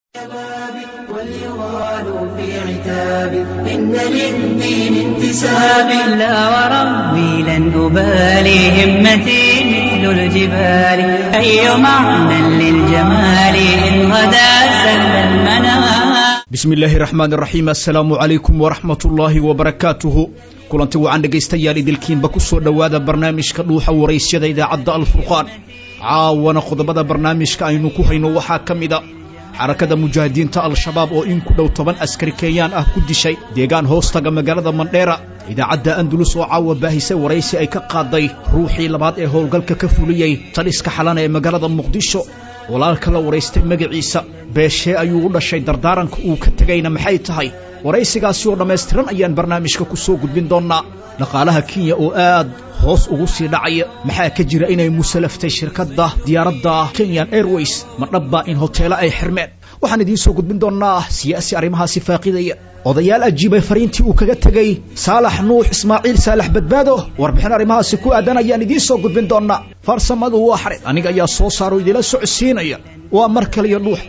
واليغال في عتاب إن للدين انتساب لا وربي لن أبالي همتي مثل الجبال أي معنى للجمال إن غدا سل المنام bismi illaahi raxmaan raxiim assalaamu calaykum waraxmat ullaahi wabarakaatuhu kulanti wacan dhegaystayaal idilkiinba ku soo dhowaada barnaamijka dhuuxa waraysyada idaacadda alfurqaan caawana qodobada barnaamijka aynu ku hayno waxaa ka mida xarakada mujaahidiinta al-shabaab oo in ku dhow toban askari kenyaan ah ku dishay deegaan hoostaga magaalada mandheera idaacadda andulus oo caawa baahisay waraysi ay ka qaaday ruuxii labaad ee howlgalka ka fuliyey taliska xalana ee magaalada muqdisho walaalka la waraystay magaciisa beeshee ayuu u dhashay dardaaranka uu ka tegayna maxay tahay waraysigaasi oo dhammaystiran ayaan barnaamijka ku soo gudbin doonnaa dhaqaalaha kenya oo aad hoos ugu sii dhacaya maxaa ka jira inay musalaftay shirkadda diyaaradda kenyan airways ma dhabbaa in hoteelo ay xirmeen waxaan idiin soo gudbin doonnaa siyaasi arrimahaasi faaqidaya odayaal ajiibay fariintii uu kaga tegey saalax nuux ismaaciil saalax badbaado warbixin arrimahaasi ku aadan ayaan idiin soo gudbin doonnaa farsamadu waa xarid aniga ayaa soo saaro idila socodsiinaya waa mar kaliyo dhuux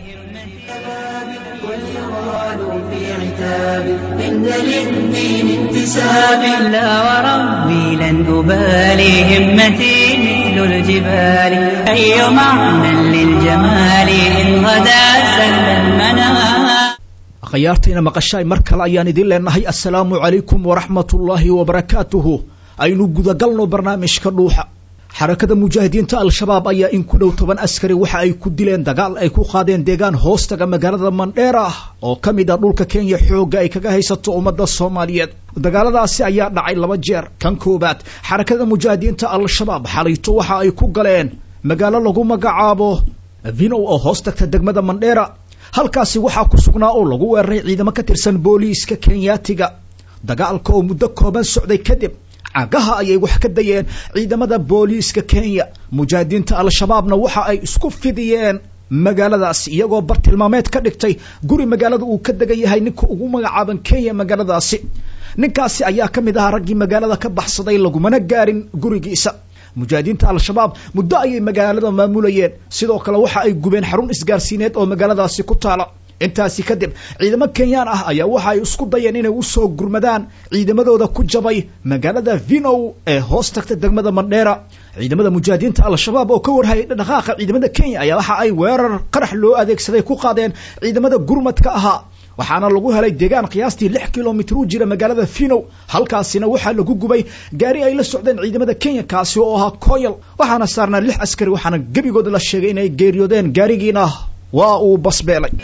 واليغال في عتاب إن للدين انتساب لا وربي لن أبالي همتي مثل الجبال أي معنى للجمال إن غدا سل المنام akhyaartayna maqashaay mar kale ayaan idiin leenahay assalaamu calaykum waraxmatullaahi wabarakaatuhu aynu gudagalno barnaamijka dhuuxa xarakada mujaahidiinta al-shabaab ayaa in ku dhow toban askari waxa ay ku dileen dagaal ay ku qaadeen deegaan hoostaga magaalada mandheera oo ka mid ah dhulka kenya xoogga ay kaga haysato ummadda soomaaliyeed dagaaladaasi ayaa dhacay laba jeer kan koowaad xarakada mujaahidiinta al-shabaab xalayto waxa ay ku galeen magaalo lagu magacaabo vinow oo hoos tagta degmada mandheera halkaasi waxaa ku sugnaa oo lagu weeraray ciidamo ka tirsan booliiska kenyaatiga dagaalka oo muddo kooban socday kadib cagaha ayay wax ka dayeen ciidamada booliiska kenya mujaahidiinta al-shabaabna waxa ay isku fidiyeen magaaladaasi iyagoo bartilmaameed ka dhigtay guri magaalada uu ka degan yahay ninka ugu magacaaban kenya magaaladaasi ninkaasi ayaa ka mid ahaa raggii magaalada ka baxsaday lagumana gaarin gurigiisa mujaahidiinta al-shabaab muddo ayay magaalada maamulayeen sidoo kale waxa ay gubeen xarun isgaarsiineed oo magaaladaasi ku taala intaasi kadib ciidamo kenyaan ah ayaa waxa ay isku dayeen inay usoo gurmadaan ciidamadooda ku jabay magaalada vinow ee hoos tagta degmada mandheera ciidamada mujaahidiinta al-shabaab oo ka warhayay dhaqaaqa ciidamada kenya ayaa waxa ay weerar qarax loo adeegsaday ku qaadeen ciidamada gurmadka ahaa waxaana lagu helay deegaan qiyaastii lix kilomitr u jira magaalada vinow halkaasina waxaa lagu gubay gaari ay la socdeen ciidamada kenya kaasi oo ahaa koyal waxaana saarnaa lix askari waxaana gebigood la sheegay inay geeriyoodeen gaarigiina waa uu basbeelay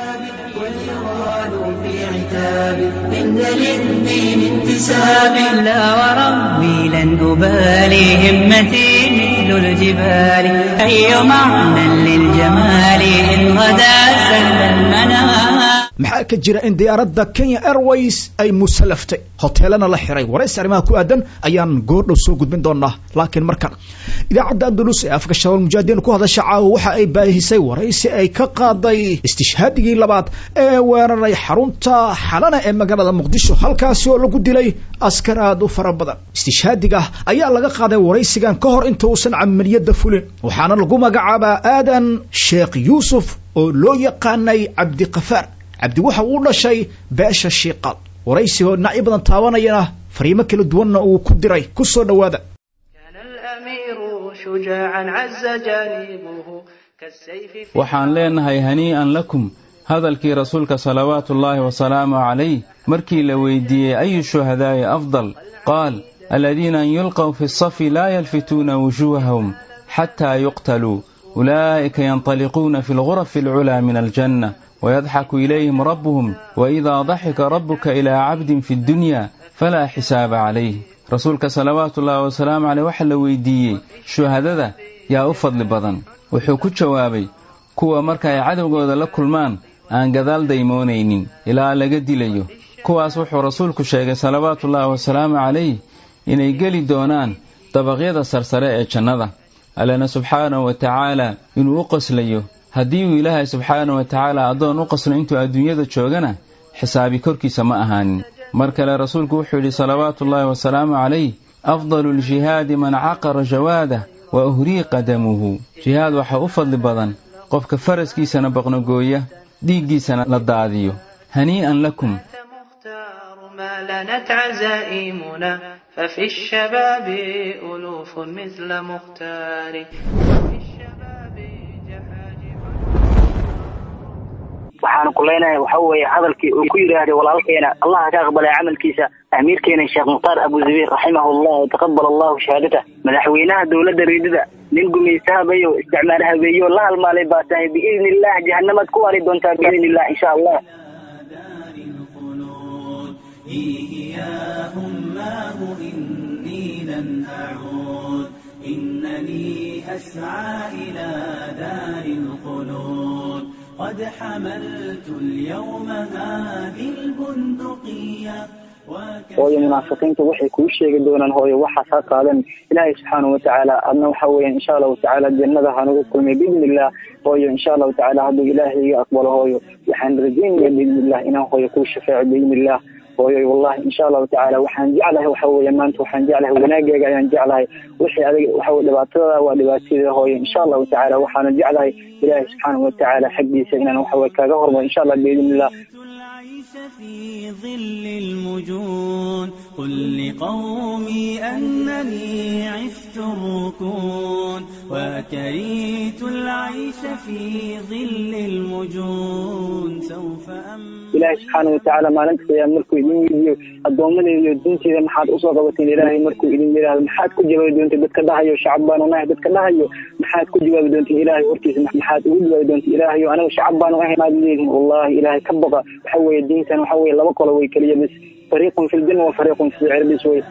واليغال في عتاب إن للدين انتساب لا وربي لن أبالي همتي مثل الجبال أي معنى للجمال إن غدا سل المنام maxaa ka jira in diyaaradda kenya airways ay musalaftay hoteelana la xiray waraysi arrimaha ku aadan ayaan goordhow soo gudbin doonaa laakiin markan idaacadda andalus ee afka shabaal mujaahidiin ku hadasha caawa waxa ay baahisay waraysi ay ka qaaday istishhaadigii labaad ee weeraray xarunta xalana ee magaalada muqdisho halkaasi oo lagu dilay askar aad u fara badan istishhaadiga ayaa laga qaaday waraysigan ka hor inta uusan camaliyadda fulin waxaana lagu magacaabaa aadan sheekh yuusuf oo loo yaqaanay cabdiqafaar cabdi waxa uu dhashay beesha shiiqaal waraysigoo dhinacyo badan taabanayana fariimo kala duwanna uu ku diray ku soo dhowaada كان الأمير شجاعا عز جانبه كالسيف في waxaan leenahay hanii'an lakum hadalkii rasuulka salawaatuullaahi wasalaamu calayh markii la weydiiyey ayu shuhadaa'i afdal qaal aladiina an yulqaw fi safi laa yalfituuna wujuuhahum xataa yuqtaluu ulaa'ika yantaliquuna fi lgurafi alculaa min aljanna ويضحك إليهم ربهم وإذا ضحك ربك إلى عبد في الدنيا فلا حساب عليه rasuulka salawaatu ullaahi wasalaamu caleyh waxaa la weydiiyey shuhadada yaa u fadli badan wuxuu ku jawaabay kuwa marka ay cadowgooda la kulmaan aan gadaal daymoonaynin ilaa laga dilayo kuwaas wuxuu rasuulku sheegay salawaatuullaahi wasalaamu calayh inay geli doonaan dabaqyada sarsare ee jannada allena subxaanahu wa tacaala inuu u qoslayo haddii uu ilaahay subxaana wa tacaala addoon u qaslo intuu adduunyada joogana xisaabi korkiisa ma ahaanin mar kale rasuulku wuxuu yidhi salawaatuullaahi wasalaamu calayh afdalu ljihaadi man caqara jawaadah wa uhriiqa damuhu jihaad waxaa u fadli badan qofka faraskiisana baqnogooya dhiiggiisana la daadiyo hanii'an lakum مختار ما لنت عزائمنا ففي الشباب ألوف مثل مختار وفي الشباب جحاجح waxaan ku leenahay waxa weeye hadalkii uu ku yidhaahday walaalkeena allah ka aqbalay camalkiisa amiirkeena sheekh mukhtaar abu zabiir raximahullah taqabal allahu shahaadata madaxweynaha dowladda reedida nin gumaysta habeeyo isticmaal habeeyo la halmaalay baa tahay biidni illah jahanamaad ku wari doontaa biidni illah insha allah دار الخلود فيه يا أماه إني لن أعود إنني أسعى إلى دار الخلود قد حملت اليوم هذه البندقية hooyo munaafiqiinta waxay kuu sheegi doonaan hooyo waxaas ha qaadan ilaahay subxaanahu watacaala adna waxa weeyaan insha allahu tacaala jannada hanagu kulmay biidni illah hooyo insha allahu tacaala hadduu ilaahay iga aqbalo hooyo waxaan rajeynaya biidni illah inaan hooyo kuu shafeeco biidni illah hooyo wallahi insha allahu tacaala waxaan jeclahay waxa weeye maanta waxaan jeclahay wanaaggeega ayaan jeclahay wixii adiga waxa weye dhibaatadada waa dhibaatadii hooyo insha allahu tacaala waxaana jeclahay ilaahay subxaanahu watacaala xaggiisa inaan waxa weye kaaga hormaro insha allah biidni illah العيش في ظل المجون قل لقومي أنني عشت الركون وكريت العيش في ظل المجون سوف أمضي ilaahay subxaana watacaala maalinta qiyaama markuu idin weydiiyo addoommadeeda iyo diinteeda maxaad usoo qabateen ilaahay markuu idin yidhaahdo maxaad ku jawaabi doonteen dadka dhahayo shacab baanu nahay dadka dhahayo maxaad ku jawaabi doonteen ilaahay hortiisa maxaad ugu jawaabi doonteen ilaahayo anaga shacab baanu ahay maad leedihin wallahi ilaahay ka baqa waxa weeye diintan waxa weeye laba qolo way keliya bis fariiqun fi ljanna wa fariiqun fi sicir bis wey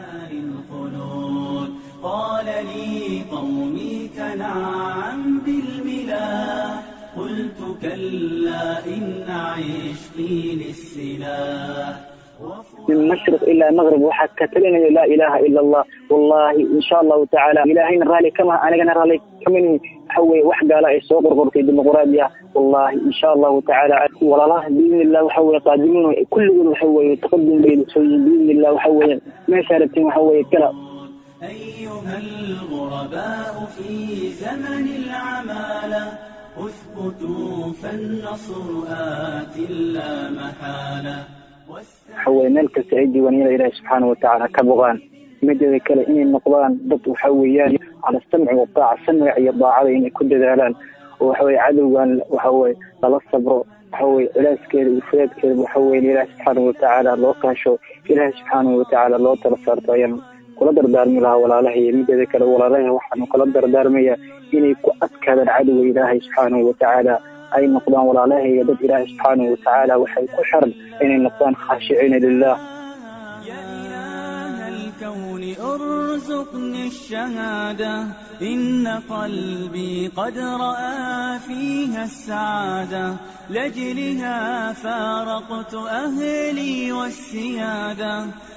الخلود قال لي قومي تنعم بالملا قلت كلا إن عشقي للسلاح من مشرق إلى مغرب waxaa ka talinaya laa ilaaha ila allah wallahi insha allahu tacaala ilaahayna raali kama anigana raali kamani waxa weeye wax gaala ay soo qorqortay dimuqraadiya wallahi insha allahu tacaala walaalaha biidni illah waxa weeye qaadimuun kulligood waxa weeye taqadum baynu soo yihiin biidni illah waxa weeye meeshaa rabtiin waxa weeye kala أيها الغرباء في زمن العمالة اثبتوا فالنصر آت لا محالة waxa weeye meel kasta ay diiwaaniyada ilaahi subxaana watacaala ka boqaan mideeda kale inay noqdaan dad waxa weeyaan cala samci wataaca samciga iyo daacada inay ku dadaalaan oo waxa weye cadowgan waxa weye lala sabro waxa weye cilaaskeeda iyo fudaadkeeda waxa weye ilaahi subxaana watacaala loo kaasho ilaahi subxaanahu watacaala loo tala saarto ayaan kula dardaarmi lahaa walaalahay mideeda kale walaalahay waxaanu kula dardaarmaya inay ku adkaadaan cadowga ilaahay subxaanahu watacaala ay noqdaan walaalahayga dad ilaahay subxaanahu watacaala waxay ku xiran inay noqdaan khaashiciina lilah يا إله الكون ارزقني الشهادة إن قلبي قد رأى فيها السعادة لأجلها فارقت أهلي والسيادة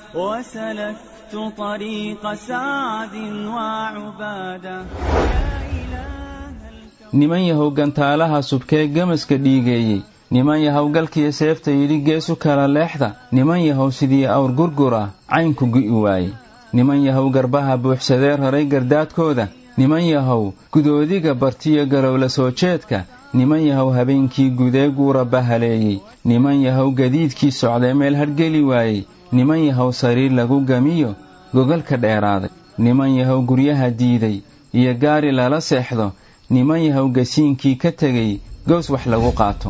وسلكت طريق سعد وعبادة يا إله الكون niman yahow gantaalaha subkee gamaska dhiigeeyey niman yahow galkiyo seefta yidhi geesu kala leexda niman yahow sidii awr gurgur ah caynku gu'i waaye niman yahow garbaha buuxsadee raray gardaadkooda niman yahow gudoodiga bartiyo galowla soo jeedka niman yahow habeenkii gudee guura bahaleeyey niman yahow gadiidkii socdee meel hadhgeli waayey niman yahow sariir lagu gamiyo gogalka dheeraaday niman yahow guryaha diiday iyo gaari lala seexdo niman yahow gasiinkii ka tegay gows wax lagu qaato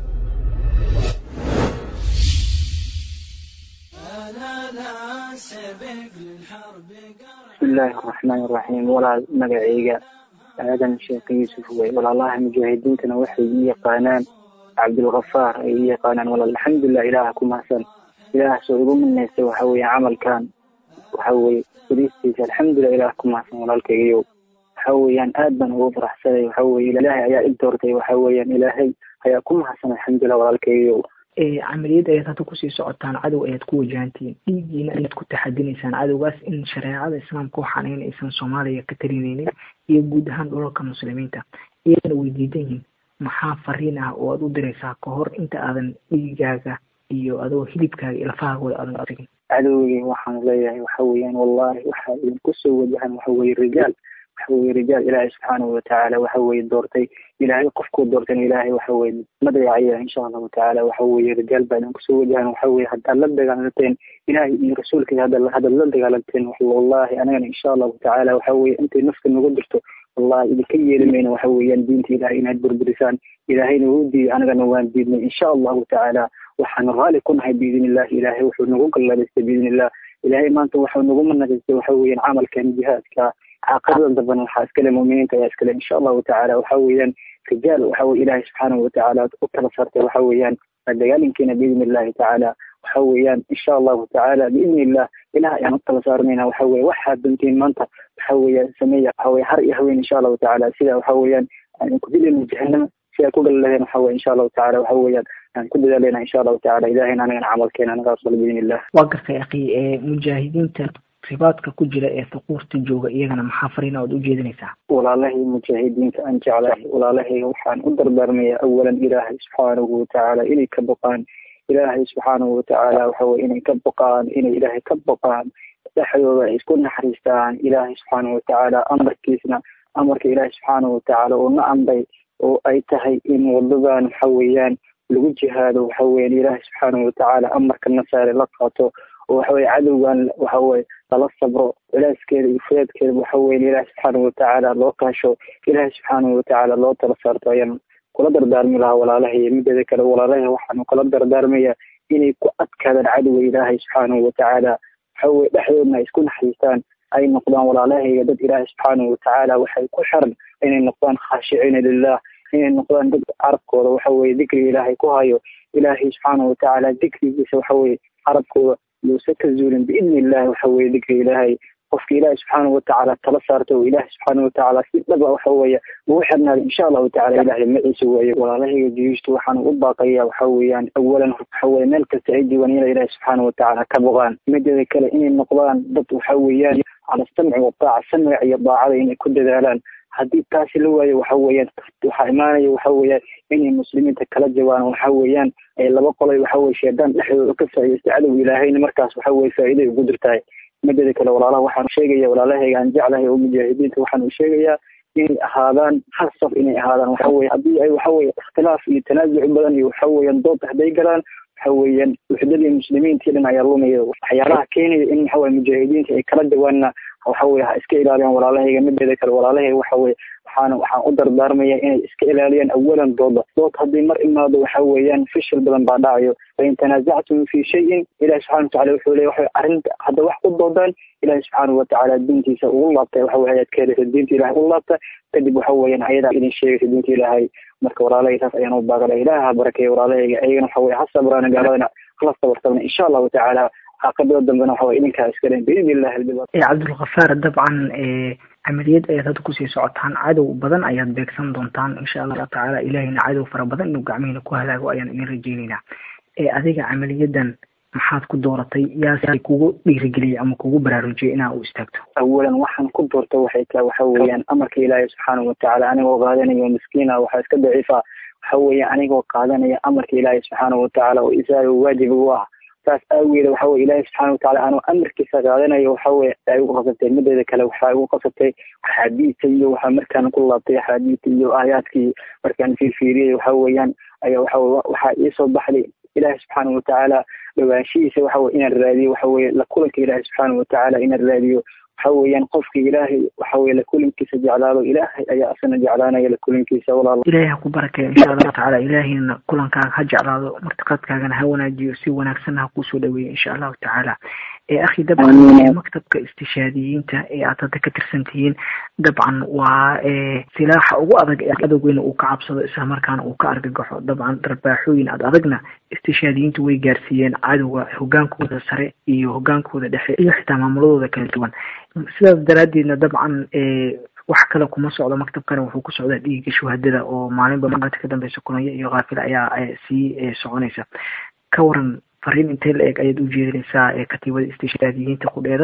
bismi illaahi araxmaani iraxiim walaal magacayga aadan sheekh yuusuf wey walaalaha mujaahidiintana waxay ii yaqaanaan cabdulkafaar ay ii yaqaanaan walaal alxamdulilah ilaaha ku mahadsan ilaah soo igu minaystay waxa weeye camalkan waxa weye furistiisa alxamdulilah ilaah ku mahadsan walaalkaygiyow waxa weeyaan aad baan ugu faraxsanay waxa weye ilaahay ayaa i doortay waxa weeyaan ilaahay ayaa ku mahadsan alxamdulilah walaalkaygiyow camaliyad ayaad hadda kusii socotaan cadow ayaad ku wajahantihiin dhiiggiina ayaad ku taxadinaysaan cadowgaas in shareecada islaamka waxaan in aysan soomaaliya ka talinaynin iyo guud ahaan dhulalka muslimiinta iyagana way diidan yihiin maxaa fariin ah oo aad u diraysaa ka hor inta aadan dhiigaaga iyo adoo hilibkaaga iyo lafahaagooda aadan tagin cadowgii waxaan leeyahay waxa weeyaan wallahi waxaa idinku soo wajahan waxa weye rijaal waxa weye rijaal ilaahay subxaanahu watacaala waxa weye doortay ilaahay qofkuu doortayna ilaahay waxa weye ma dayacaya insha allahu tacaala waxa weye rijaal baa idin kusoo wajahan waxa weye haddaad la dagaalanteen ilaahay iyo rasuulkiisa hadda haddaad la dagaalanteen wallahi anagana insha allahu tacaala waxa weye intay nafta nagu dirto wallahi idinka yeeli mayna waxa weeyaan diinta ilaahay inaad burburisaan ilaahayna wuu diiday anagana waan diidnay insha allahu tacaala waxaan raali ku nahay biidn illahi ilaahay wuxuu nagu galladaystay biidn illah ilaahay maanta waxuu nagu managaystay waxa weeyaan camalkan jihaadka caaqibada dambana waxaa iskale muuminiinta ayaa iskale insha allahu tacaala waxa weeyaan rijaal waxa weye ilaahay subxaanahu watacaala u tala saartay waxa weeyaan dagaalinkiina biidn illahi tacaala waxa weeyaan insha allahu tacaala biidn illah ilaah ayaan u tala saarnayna waxa weye waxaad dantiin maanta waxa weeyaan sameeya waxa weye har iyo haween insha allahu tacaala sida waxa weeyaan aan ku dilayna jahanama sidaa ku galalaheen waxa weye insha allahu tacaala waxa weeyaan aan ku dadaaleyna insha allahu tacaala ilahayna anagana camalkeena naga aqbal biidn illah waa gartay akhi ee mujaahidiinta ribaadka ku jira ee thuquurta jooga iyagana maxaa fariina ood u jeedinaysaa walaalahay mujaahidiinta aan jeclahay walaalahay waxaan u dardaarmaya awalan ilaahay subxaanahu watacaala inay ka boqaan ilaahay subxaanahu watacaala waxa weye inay ka boqaan inay ilaahay ka boqaan dhexdooda ay isku naxariistaan ilaahay subxaanahu watacaala amarkiisna amarka ilaahay subxaanahu watacaala oo na amray oo ay tahay in wadadan waxa weeyaan lagu jihaado waxa weeyaan ilaahay subxaanahu watacaala amarka nasaare la qaato oo waxa weye cadowgan waxa weye lala sabro culaaskeeda iyo fudeedkeeda waxa weyan ilaahay subxaanahu watacaala loo kaasho ilaahay subxaanahu watacaala loo tala saarto ayaan kula dardaarmi lahaa walaalahay mideeda kale walaalahay waxaanu kula dardaarmaya inay ku adkaadaan cadowga ilaahay subxaanahu watacaala waxa weye dhexdoodna ay isku naxariistaan ay noqdaan walaalahayga dad ilaahay subxaanahu watacaala waxay ku xiran inay noqdaan khaashiciina lilah inay noqdaan dad carabkooda waxa weye dikriga ilaahay ku hayo ilaahay subxaanahu watacaala dikrigiisa waxa weye carabkooda yuusa ka zuulin biidni illahi waxa weye dikriga ilaahay qofka ilaahay subxaanahu watacaala tala saarta oo ilaahay subxaanahu watacaala si dhaba waxa weeye ugu xirnaada insha allahu tacala ilahay maciisa weeye walaalahayga juyuusta waxaan u baaqaya waxa weeyaan awalan waxa weye meel kasta ay diiwaan inay ilaahay subxaanahu watacaala ka boqaan mideeda kale inay noqdaan dad waxa weeyaan cala samci wadaaca samciga iyo daacada inay ku dadaalaan haddii taasi la waayo waxa weeyaan waxaa imaanaya waxa weeyaan inay muslimiinta kala jawaan waxa weeyaan ay laba qolay waxa weye shaydaan dhexdooda ka faa'iidaysta cadowga ilaahayna markaas waxa weye faa'iiday ugu dirtahay mideeda kale walaalaha waxaan sheegaya walaalahayga aan jeclahay oo mujaahidiinta waxaan u sheegayaa inay ahaadaan hal saf inay ahaadaan waxa weye haddii ay waxa weye ikhtilaaf iyo tanaasuc badan iyo waxa weeyaan dood hadday galaan waxa weeyaan wuxdadii muslimiintii dhan ayaa lumaya waxyaalaha keenaya in waxa weye mujaahidiinta ay kala jawaanna waxa weye ha iska ilaaliyaan walaalahayga mideeda kale walaalahayga waxa weye waxaan waxaan u dardaarmaya inay iska ilaaliyaan awalan dooda dood haddii mar imaado waxa weeyaan fishil badan baa dhacayo fain tanaasactum fi shayin ilahi subxana watacala wuxuu leeya waxa arrinta hadda wax ku doodaan ilahi subxaanahu watacaala diintiisa ugu laabtay waxa weye ayaad ka helaysa diinta ilahay ugu laabta kadib waxa weeyaan ayadaa idin sheegaysa diinta ilaahay marka walaalahayga saas ayaan u baaqala ilaah ha barakeeya walaalahayga ayagana waxa weye ha sabraana gaaladana hala sabartabna insha allahu tacaala caaqibada dambena waxa weye idinkaa iskalen biidni illahi albiba cabdulkhafaar dabcan camaliyad ayaad hadda kusii socotaan cadow badan ayaad beegsan doontaan insha allahu tacaala ilahayna cadow fara badan inuu gacmihiina ku halaago ayaan idin rajeyneynaa adiga camaliyadan maxaad ku dooratay yaase kugu dhiirigeliyay ama kugu baraarujiyay inaa u istaagto awalan waxaan ku doorta waxay tahay waxa weeyaan amarka ilaahay subxaanahu watacaala anigoo qaadanayo miskiina waxaa iska daciifa waxa weeye anigoo qaadanaya amarka ilaahay subxaanahu watacaala oo isaaga waajib ugu ah saas aageeda waxa weye ilaahay subxana watacaala anuu amarkiisa qaadanayo waxa weye ay ugu qasabtay mideeda kale waxaa igu qasabtay axaadiista iyo waxaa markaan ku laabtay axaadiista iyo aayaadkii markaan fiirfiiriyay waxa weeyaan ayaa waxa waxaa iisoo baxday ilaahay subxaanahu watacaala dhawaanshihiisa waxa weye inaan raadiyo waxa weye la kulanka ilaahay subxaanahu watacaala inaan raadiyo waxa weeyaan qofka ilaahay waxa weye la kulankiisa jeclaado ilaahay ayaa asana jeclaanaya la kulankiisa walaal ilaahay ha ku barakeeyo insha allahu tacaala ilaahayna kulankaaga ha jeclaado martiqadkaagana ha wanaajiyo si wanaagsanna ha kusoo dhaweeyo insha allahu tacaala akhi dabcan maktabka istishaadiyiinta ee aad hadda ka tirsan tihiin dabcan waa silaaxa ugu adag ee adowgeyna uu ka cabsado isla markaana uu ka argagaxo dabcan darbaaxooyin ad adagna istishaadiyiintu way gaarsiiyeen cadowga hogaankooda sare iyo hogaankooda dhexe iyo xitaa maamuladooda kala duwan sidaas daraadeedna dabcan wax kale kuma socdo maktabkana wuxuu ku socdaa dhiiga shuhadada oo maalinba maalinta ka dambeysa kulanya iyo kaafila ayaa sii soconaysa ka waran fariin intee la eg ayaad u jeedinaysaa ee katiibada istishaadiyiinta qudheeda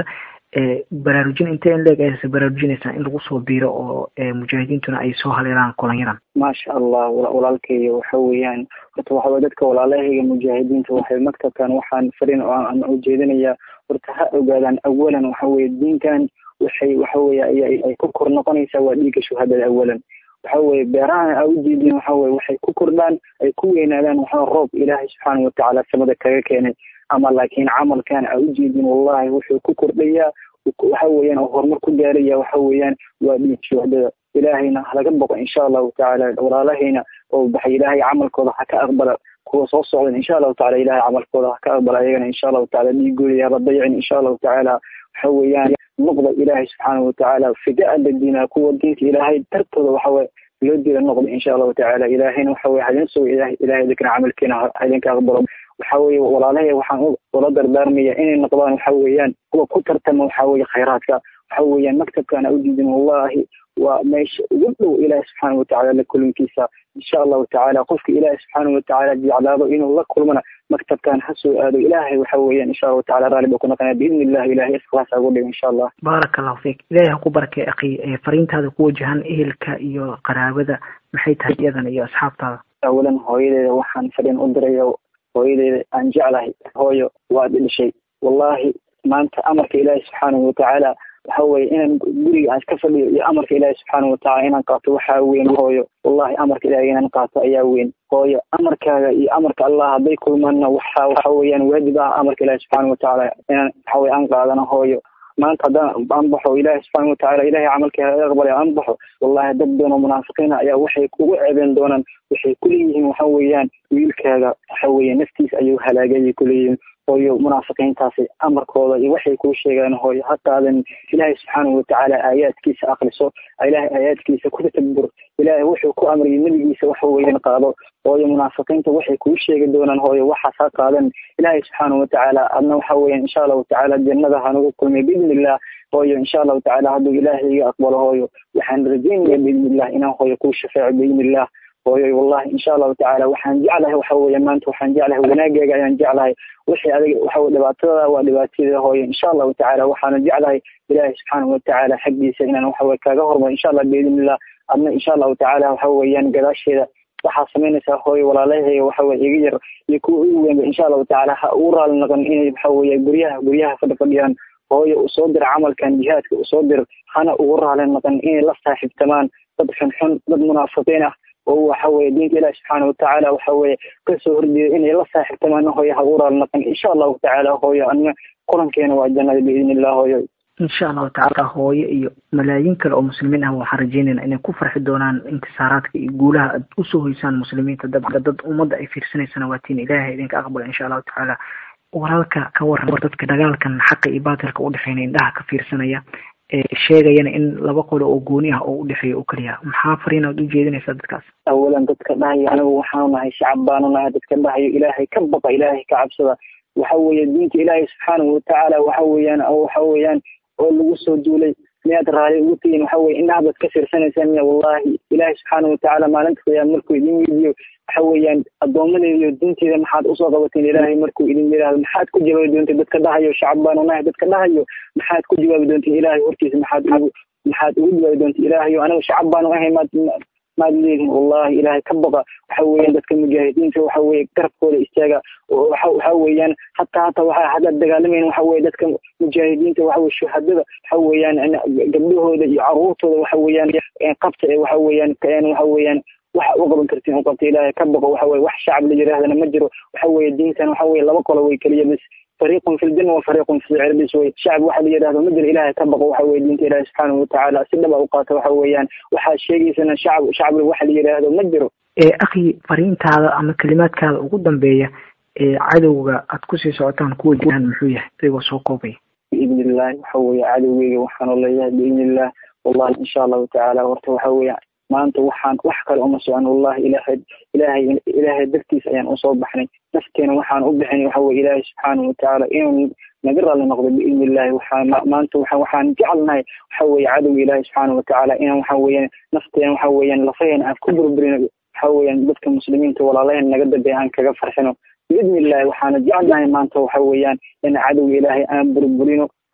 baraarujin intee in leeg aysa baraarujinaysaa in lagu soo biiro oo mujaahidiintuna ay soo haleelaan kulanyadan maasha allah walaalkayga waxa weeyaan horta waxaway dadka walaalahayga mujaahidiinta waxay maktabkan waxaan farin oo aan ujeedinayaa horta ha ogaadaan awalan waxa weye diinkan waxay waxa weye ay ku kor noqonaysaa waa dhiigga shuhadada awalan waxa weye beerahan aa ujeedin waxa weye waxay ku kordhaan ay ku weynaadaan waxa roob ilaahay subxaana watacaala samada kaga keenay ama laakiin camalkan aa ujeedin wallahi wuxuu ku kordhayaa waxa weeyaan oo horumar ku gaaraya waxa weeyaan waa dhiig shuhadada ilaahayna halaga boqo insha allahu tacaala walaalahayna oo baxay ilaahay camalkooda ha ka aqbala kuwa soo socdan insha allahu tacala ilahay camalkooda ha ka aqbala ayagana insha allahu tacala dhiigooda haba dayacin insha allahu tacaala waxa weeyaan noqda ilaahay subxaana watacaala fidaa ladiina kuwa diinta ilaahay dartooda waxaweye loo dila noqda insha allahu tacaala ilaahayna waxa weye hadin sugo ilahay ilahay idinkana camalkiina idinka aqbalo waxa weye walaalahay waxaan ula dardaarmaya inay noqdaan waxa weeyaan kuwa ku tartama waxa weye khayraadka waxa weeyaan maktabkan a udiidin wallahi waa meesha ugu dhow ilaahi subxaana watacaala la kulankiisa insha allahu tacaala qofka ilaahi subxaana watacaala jeclaado inuu la kulmana maktabkan ha soo aado ilaahay waxa weeyaan insha allahu tacala raalli baa ku noqonaya biidni illahi ilahay iskhlaas ugu dhigo insha allah baaraka allahu fiik ilahay ha ku barakay akhi fariintaada ku wajahan ehelka iyo qaraabada maxay tahay iyadana iyo asxaabtaada awalan hooyadeeda waxaan fadhin u dirayo hooyadeeda aan jeclahay hooyo waa dhidhishay wallahi maanta amarka ilaahi subxaanahu watacaala waxa weye inaan guriga aan iska fadhiyo iyo amarka ilaahi subxaana watacaala inaan qaato waxaa weyn hooyo wallahi amarka ilahi inaan qaato ayaa weyn hooyo amarkaaga iyo amarka allah hadday kulmaanna waxa waxa weeyaan waajib ah amarka ilaahi subxaana watacaala inaan waxa weye aan qaadano hooyo maanta haddaan aan baxo ilaahi subxaana watacaala ilahay camalkeeda aqbalay aan baxo wallahi dad badan oo munaafiqiina ayaa waxay kugu ceebeen doonaan waxay kuleeyihiin waxa weeyaan wiilkaaga waxa weeye naftiisa ayuu halaagayay kuleeyihiin hooyo munaafiqiintaasi amarkooda iyo waxay kuu sheegaan hooyo ha qaadan ilaahay subxaanahu watacaala aayaadkiisa akriso ilaahay aayaadkiisa ku tadabur ilaahay wuxuu ku amriyay nebigiisa waxa weeyaan qaado hooyo munaafiqiinta waxay kuu sheegi doonaan hooyo waxaas ha qaadan ilaahay subxaanahu watacaala adna waxa weeyaan insha allahu tacaala jannada hanugu kulmay biidni illah hooyo insha allahu tacaala hadduu ilaahay iga aqbalo hooyo waxaan rajeynaya biidni illah inaan hooyo kuu shafeeco biidni illah hooyoy wallahi insha allahu tacaala waxaan jeclahay waxa weeye maanta waxaan jeclahay wanaaggeega ayaan jeclahay wixii adiga waxa weye dhibaatadada waa dhibaatadii hooyo insha allahu tacaala waxaana jeclahay ilaahay subxaanahu watacaala xaggiisa inaan waxa weye kaga hormaro insha allah biidnillah adna insha allahu tacaala waxa weeyaan gadaasheeda waxaa samaynaysaa hooyo walaalahayga waxa weye iga yar iyo kuwa ugu weynba insha allahu tacaala ha ugu raali noqon inay waxa weeye guryaha guryaha fadhi fadhiyaan hooyo usoo dir camalkan jihaadka usoo dir hana ugu raali noqon inay la saaxiibtamaan dad xunxun dad munaafiqiin ah oo waxa weye diinta ilahi subxaana watacaala waxa weye kasoo horjeeda inay la saaxiibtamaan hooyo ha ugu raali noqon insha allahu tacaala hooyo anna kulankeena waa jannada biidni illah hooyo insha allahu tacaala hooyo iyo malaayiin kale oo muslimiin ah waxaan rajeynayna inay ku farxi doonaan intisaaraadka iyo guulaha aad usoo hoysaan muslimiinta dadka dad ummadda ay fiirsanaysana waatiin ilaahay idinka aqbala insha allahu tacaala walaalka ka waran dadka dagaalkan xaqa iyo baatilka udhexeynaya indhaha ka fiirsanaya sheegayana in laba qolo oo gooni ah oo udhexeeya oo keliya maxaa fariinaad ujeedinaysaa dadkaas awalan dadka dhahayo anigu waxaanu nahay shacab baanu nahay dadka dhahayo ilaahay ka baqa ilaahay ka cabsada waxa weeye diinta ilaahay subxaanahu watacaala waxa weeyaan waxa weeyaan oo lagu soo duulay miyaad raali ugu tihiin waxa weye indhaha baad ka fiirsanaysaan miya wallahi ilaahay subxaanahu watacaala maalinta qiyaama markuu idin weydiyo waxa weeyaan addoomadeeda iyo diinteeda maxaad usoo qabateen ilaahay markuu idin yidhaahdo maxaad ku jawaabi doonteen dadka dhahayo shacab baanu nahay dadka dhahayo maxaad ku jawaabi doonteen ilaahay hortiisa maxaad ugu maxaad ugu jawaabi doonteen ilaahayo anigu shacab baanu ahay maad maad leedihin wallahi ilaahay ka baqa waxa weeyaan dadka mujaahidiinta waxa weye garabkooda istaaga waxa waxa weeyaan hataa hataa waxa haddaad dagaalamayna waxa weye dadka mujaahidiinta waxa weye shuhadada waxa weeyaan gabdhahooda iyo caruurtooda waxa weeyaan qabta ee waxa weeyaan waxa weeyaan waxa u qaban kartiin u qabta ilaahay ka baqo waxa weye wax shacab la yidhaahdana ma jiro waxa weye diintan waxa weye laba qolo way keliya bis fariiqun fi ljanna wa fariiqun fi sicir bis wey shacab waxa la yidhahdo ma jiro ilaahay ka baqo waxa weye diinta ilaahay subxaanahu watacaala si dhaba u qaata waxa weeyaan waxaad sheegaysana shacab shacab waxa la yidhaahdo ma jiro akhi fariintaada ama kalimaadkaada ugu dambeeya ee cadowga aad kusii socotaan kuwa jiraan muxuu yahay adigoo soo koobaya biidni illahi waxa weeye cadowgeyga waxaanu leeyahay biidni illah wallahi insha allahu tacaala horta waxa weeye maanta waxaan wax kale uma socon wallahi ilaahay ilaahay ilaahay dartiisa ayaan usoo baxnay nafteena waxaan u bixinay waxa weye ilaahay subxaanahu watacaala inuu naga raalli noqdo biidni illahi waxaan maanta waxa waxaan jecelnahay waxa weeye cadowga ilaahay subxaanahu watacaala inaan waxa weeyaan nafteena waxa weeyaan lafaheena aan ku burburino waxa weeyaan dadka muslimiinta walaalaheen naga dambeeya aan kaga farxino biidni illahi waxaana jecelnahay maanta waxa weeyaan in cadowga ilaahay aan burburino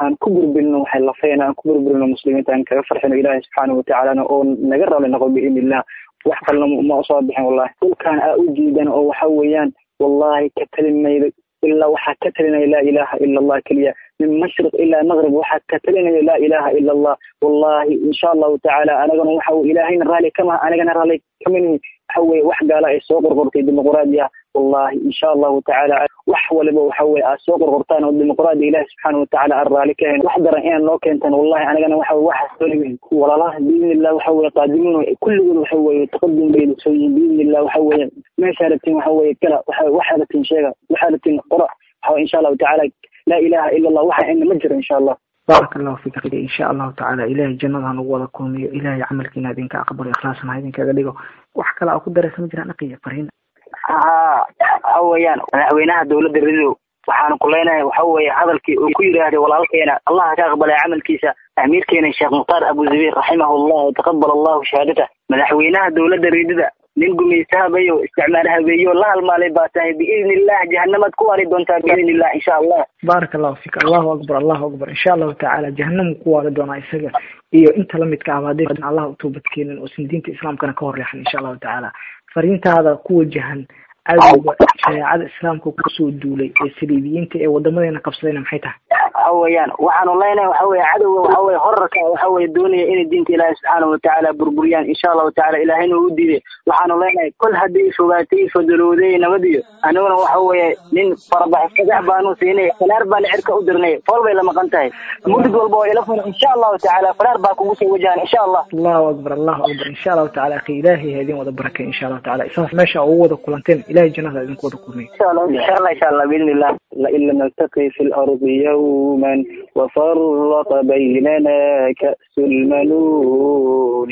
aan ku burburino waxay lafayna aan ku burburino muslimiinta aan kaga farxino ilaahay subxaana watacaalana oo naga rali noqo biidni illah wax kalena ma usoo bixin wallahi dhulkan aa u jiidan oo waxa weeyaan wallahi ka talimayda ilaa waxaa ka talinaya laa ilaha ila allah keliya min mashriq ilaa maqrib waxaa ka talinaya laa ilaha ila allah wallahi insha allahu tacaala anagana waxa ilaahayna raalli kamaha anigana raalli kamanihi waxa weye wax gaala ay soo qorqortay dimuqraadiya wallahi insha allahu tacaala wax waliba waxa weye aad soo qorqortaan oo dimuqraadiya ilahi subxaana watacala aan raalli ka hayn wax daran inaan noo keentaan wallahi anagana waxa waxaas weliba walaalaha biidni illah waxa weye qaadimuun kulligood waxa weye taqadum bay soo yihiin biidni illah waxa weye meeshaa rabtiin waxa weye kala waxa waxaa rabtiin sheega waxaa rabtiin qora waxa insha allahu tacaala laa ilaha ila allah waxa ina ma jiro insha allah baaraka allahu fik insha allahu tacaala ilahay jannada ha nagu wada kulmiyo ilahay camalkiina idinka aqbalo ikhlaasna ha idinkaga dhigo wax kale aa ku daraysa ma jiraan dhaqiya fariin ha waxa weeyaan madaxweynaha dowladda ridow waxaanu kuleynahay waxa weeye hadalkii uu ku yidhaahday walaalkeena allah ka aqbalay camalkiisa amiirkeena sheekh mukhtaar abu zabiir raximahullah taqabal allahu shahaadata madaxweynaha dowladda ridida nin gumaysta habeeyo isticmaal habeeyo la halmaalay baa tahay biidni illah jahanamaad ku waari doontaa biidni illah insha allah baaraka allahu fik allahu akbar allahu akbar insha allahu tacaala jahanamu ku waari doonaa isaga iyo inta lamidka ah haddii allah u toobadkeenin oo sin diinta islaamkana ka horleexan insha allahu tacaala fariintaada ku wajahan cadowga shareecada islaamka kusoo duulay ee saliibiyiinta ee wadamadeena qabsadayna maxay tahay waxa weeyaan waxaanu leenahay waxa weye cadowga waxa weye horarka waxa weye doonaya inay diinta ilaahi subxaana watacaala burburiyaan insha allahu tacala ilaahayna u diiday waxaanu leenahay kol hadday fogaatay fadalowday nabadiyo aniguna waxa weye nin farabax fagax baanu siinay fanaar baana cirka u dirnay fool bay la maqan tahay murid walba oo ila funa insha allahu tacala fanaar baa kugu soo wajahan insha allah allahu akbar allahu akbar insha allahu tacala akhi ilaahay ha idin wada barakay insha allahu tacala isaas meesha ugu wada kulanteen ilahay jannada idinku wada kulmay insha allah insha allah insha allah biidni illah lain lam naltaqi fi lardi yawman وفرق بيننا كأس المنون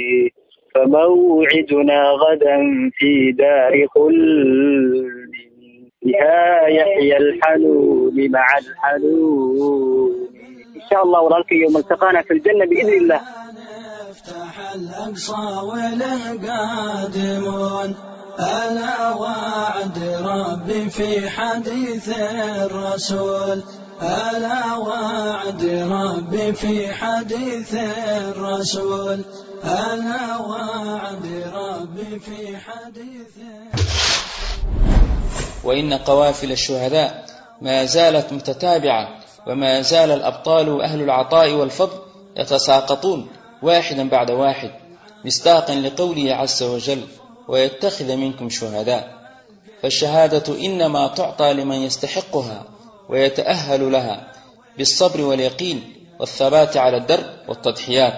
فموعدنا غدا في دار خلد بها يحيى الحنون مع الحنون إن شاء الله ولك يوم التقانا في الجنة بإذن الله نفتح الأقصى وله قادمون ألا وعد ربي في حديث الرسول ألا وعد ربي في حديث الرسول ألا وعد ربي في حديث وإن قوافل الشهداء ما زالت متتابعة وما زال الأبطال أهل العطاء والفضل يتساقطون واحدا بعد واحد مصداقا لقوله عز وجل ويتخذ منكم شهداء فالشهادة إنما تعطى لمن يستحقها ويتأهل لها بالصبر واليقين والثبات على الدرب والتضحيات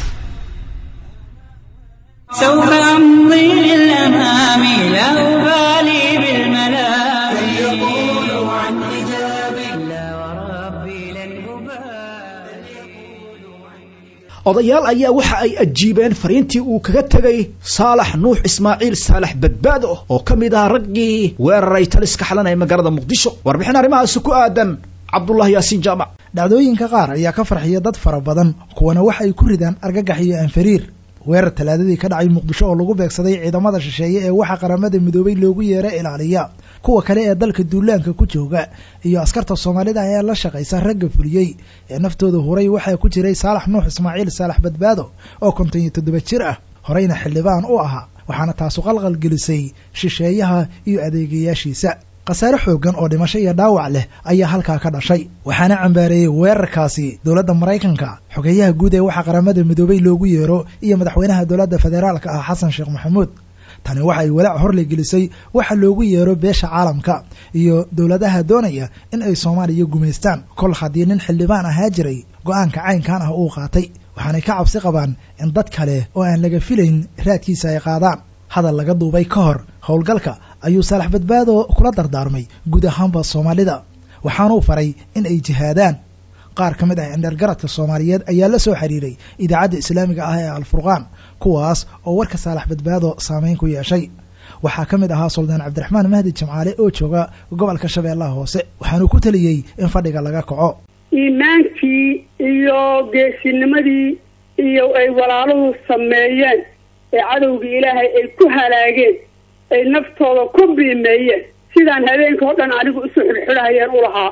سوف أمضي للأمام لا أبالي بالملام يقول عن حجاب لا وربي لن أبالي odayaal ayaa waxa ay ajiibeen fariintii uu kaga tegay saalax nuux ismaaciil saalax badbaado oo ka mid ah raggii weeraray taliska xalan ee magaalada muqdisho warbixin arrimahaasi ku aadan cabdullahi yaasiin jaamac dhacdooyinka qaar ayaa ka farxiya dad fara badan kuwana waxa ay ku ridaan argagax iyo anfariir weerar talaadadii ka dhacay muqdisho oo lagu beegsaday ciidamada shisheeye ee waxa qaramada midoobay loogu yeera ilaaliya kuwa kale ee dalka duulaanka ku jooga iyo askarta soomaalida ayaa la shaqaysa ragga fuliyey ee naftooda huray waxaa ku jiray saalax nuux ismaaciil saalax badbaado oo konton iyo toddoba jir ah horeyna xildhibaan u ahaa waxaana taasu qalqal gelisay shisheeyaha iyo adeegayaashiisa khasaare xoogan oo dhimasho iyo dhaawac leh ayaa halkaa ka dhashay waxaana cambaareeyey weerarkaasi dowladda maraykanka xogeeyaha guud ee waxa qaramada midoobay loogu yeero iyo madaxweynaha dowladda federaalka ah xasan sheekh maxamuud tani waxa ay walaac horle gelisay waxa loogu yeero beesha caalamka iyo dowladaha doonaya in ay soomaaliya gumaystaan kol haddii nin xildhibaan ahaa jiray go-aanka caynkan ah uu qaatay waxaanay ka cabsi qabaan in dad kale oo aan laga filayn raadkiisa ay qaadaan hadal laga duubay ka hor howlgalka ayuu saalax badbaado kula dardaarmay guud ahaanba soomaalida waxaanuu faray in ay jihaadaan qaar ka mid ah indhergaradka soomaaliyeed ayaa la soo xiriiray idaacadda islaamiga ah ee alfurqaan kuwaas oo warka saalax badbaado saameyn ku yeeshay waxaa ka mid ahaa suldaan cabdiraxmaan mahdi jamcaale oo jooga gobolka shabeellaha hoose waxaanuu ku taliyey in fadhiga laga kaco iimaankii iyo geesinimadii iyo ay walaaluhu sameeyeen ee cadowgii ilaahay ay ku halaageen ay naftooda ku biimeeyeen sidaan habeenka oo dhan anigu isu xidhxidhahayeen u lahaa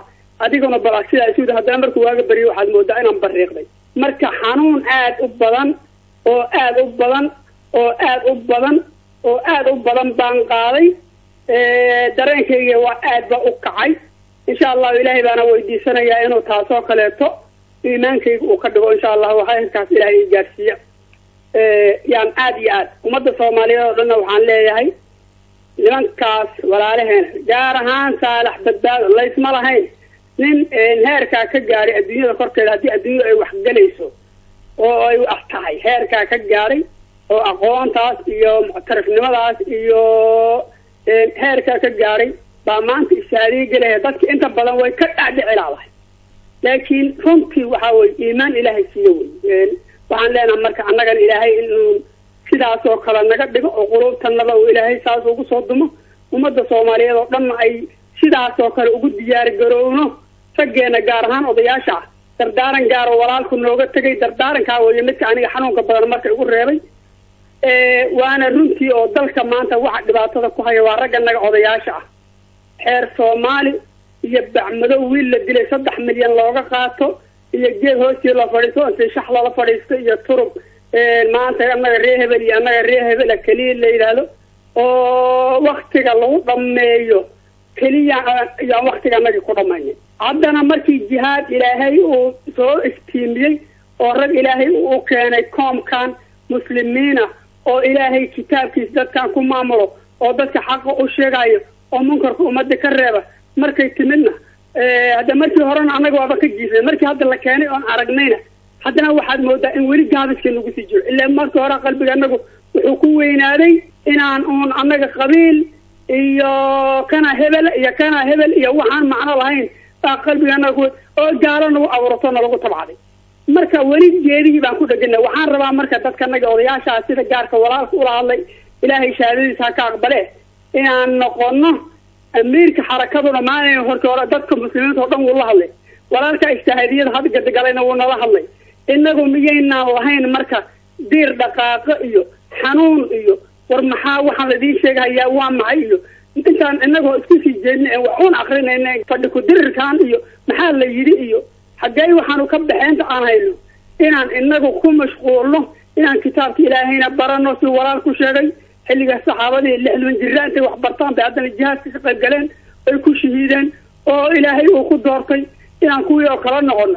adiguna bal sidaa isu haddana markuu waaga beriyo waxaad moodaa inaan bariiqday marka xanuun aad u badan oo aad u badan oo aad u badan oo aad u badan baan qaaday dareenkayga waa aad ba u kacay insha allahu ilaahay baana weydiisanayaa inuu taasoo kaleeto iimaankayga uu ka dhigo insha allahu khayrkaas ilaahay i gaarsiiya yaan aad iyo aad ummadda soomaaliyeed oo dhanna waxaan leeyahay nimankaas walaalaheena gaar ahaan saalax badbaado laysma lahayn nin heerkaa ka gaadhay adduunyada korkeeda haddii adduunyada ay waxgelayso oo ay wax tahay heerkaa ka gaadhay oo aqoontaas iyo muctarifnimadaas iyo heerkaa ka gaadhay baa maanta ishaadiye gelaya dadka inta badan way ka dhacdhici laadahay laakiin runtii waxa weye iimaan ilaahay siiyo wey waxaan leenaha marka annagana ilaahay inuu sidaas oo kale naga dhigo oo quluubtanada uu ilaahay saas ugu soo dumo ummadda soomaaliyeed oo dhanna ay sidaas oo kale ugu diyaar garowno raggeena gaar ahaan odayaasha ah dardaaran gaaro walaalku nooga tegay dardaarankaa weeye midka aniga xanuunka badan marka igu reebay waana runtii oo dalka maanta waxa dhibaatada ku haya waa ragga naga odayaasha ah xeer soomaali iyo bacmadow wiil la dilay saddex milyan looga qaato iyo geed hoostii la fadhiisto inti shax lala fadhiisto iyo turub maanta annaga ree hebel iyo annaga ree hebela keliya la yidhaahdo oo waktiga lagu dhameeyo keliya yaan waktiga anagii ku dhamaynin haddana markii jihaad ilaahay uu soo iftiimiyey oo rag ilaahay uu keenay koomkan muslimiina oo ilaahay kitaabkiisa dadkan ku maamulo oo dadka xaqa u sheegayo oo munkarka ummadda ka reeba markay timidna hadda markii horena annaga waaba ka jiifnay markii hadda la keenay oon aragnayna haddana waxaad moodaa in weli gaabiska nagu sii jiro ilaa markii hore qalbiga anagu wuxuu ku weynaaday inaan uun annaga qabiil iyo kana hebel iyo kana hebel iyo waxaan macno lahayn baa qalbiga anaga ku oo gaalo nagu abuurato nalagu tabcday marka weli geedihii baan ku dhegana waxaan rabaa marka dadka naga odayaashaa sida gaarka walaalka ula hadlay ilaahay shahaadadiisa ha ka aqbale inaan noqono amiirka xarakaduna maalin horta hore dadka muslimiinta oo dhan wuu la hadlay walaalka ijtihaadiyada hadgadagalana wuu nala hadlay inagu miyaynaan lahayn marka diir dhaqaaqo iyo xanuun iyo war maxaa waxaan laidiin sheegahayaa waa maxay iyo intaan inagoo isku sii jeedna wax uun akrinayna fadhi ku-dirirkan iyo maxaa la yidhi iyo xaggey waxaanu ka baxeynta aan hayno inaan inagu ku mashquulno inaan kitaabka ilaahayna barano si walaal ku sheegay xilliga saxaabadii lixdan jira intay wax bartaan bay haddana jihaadka ka qayb galeen ay ku shahiideen oo ilaahay uu ku doortay inaan kuwii oo kala noqono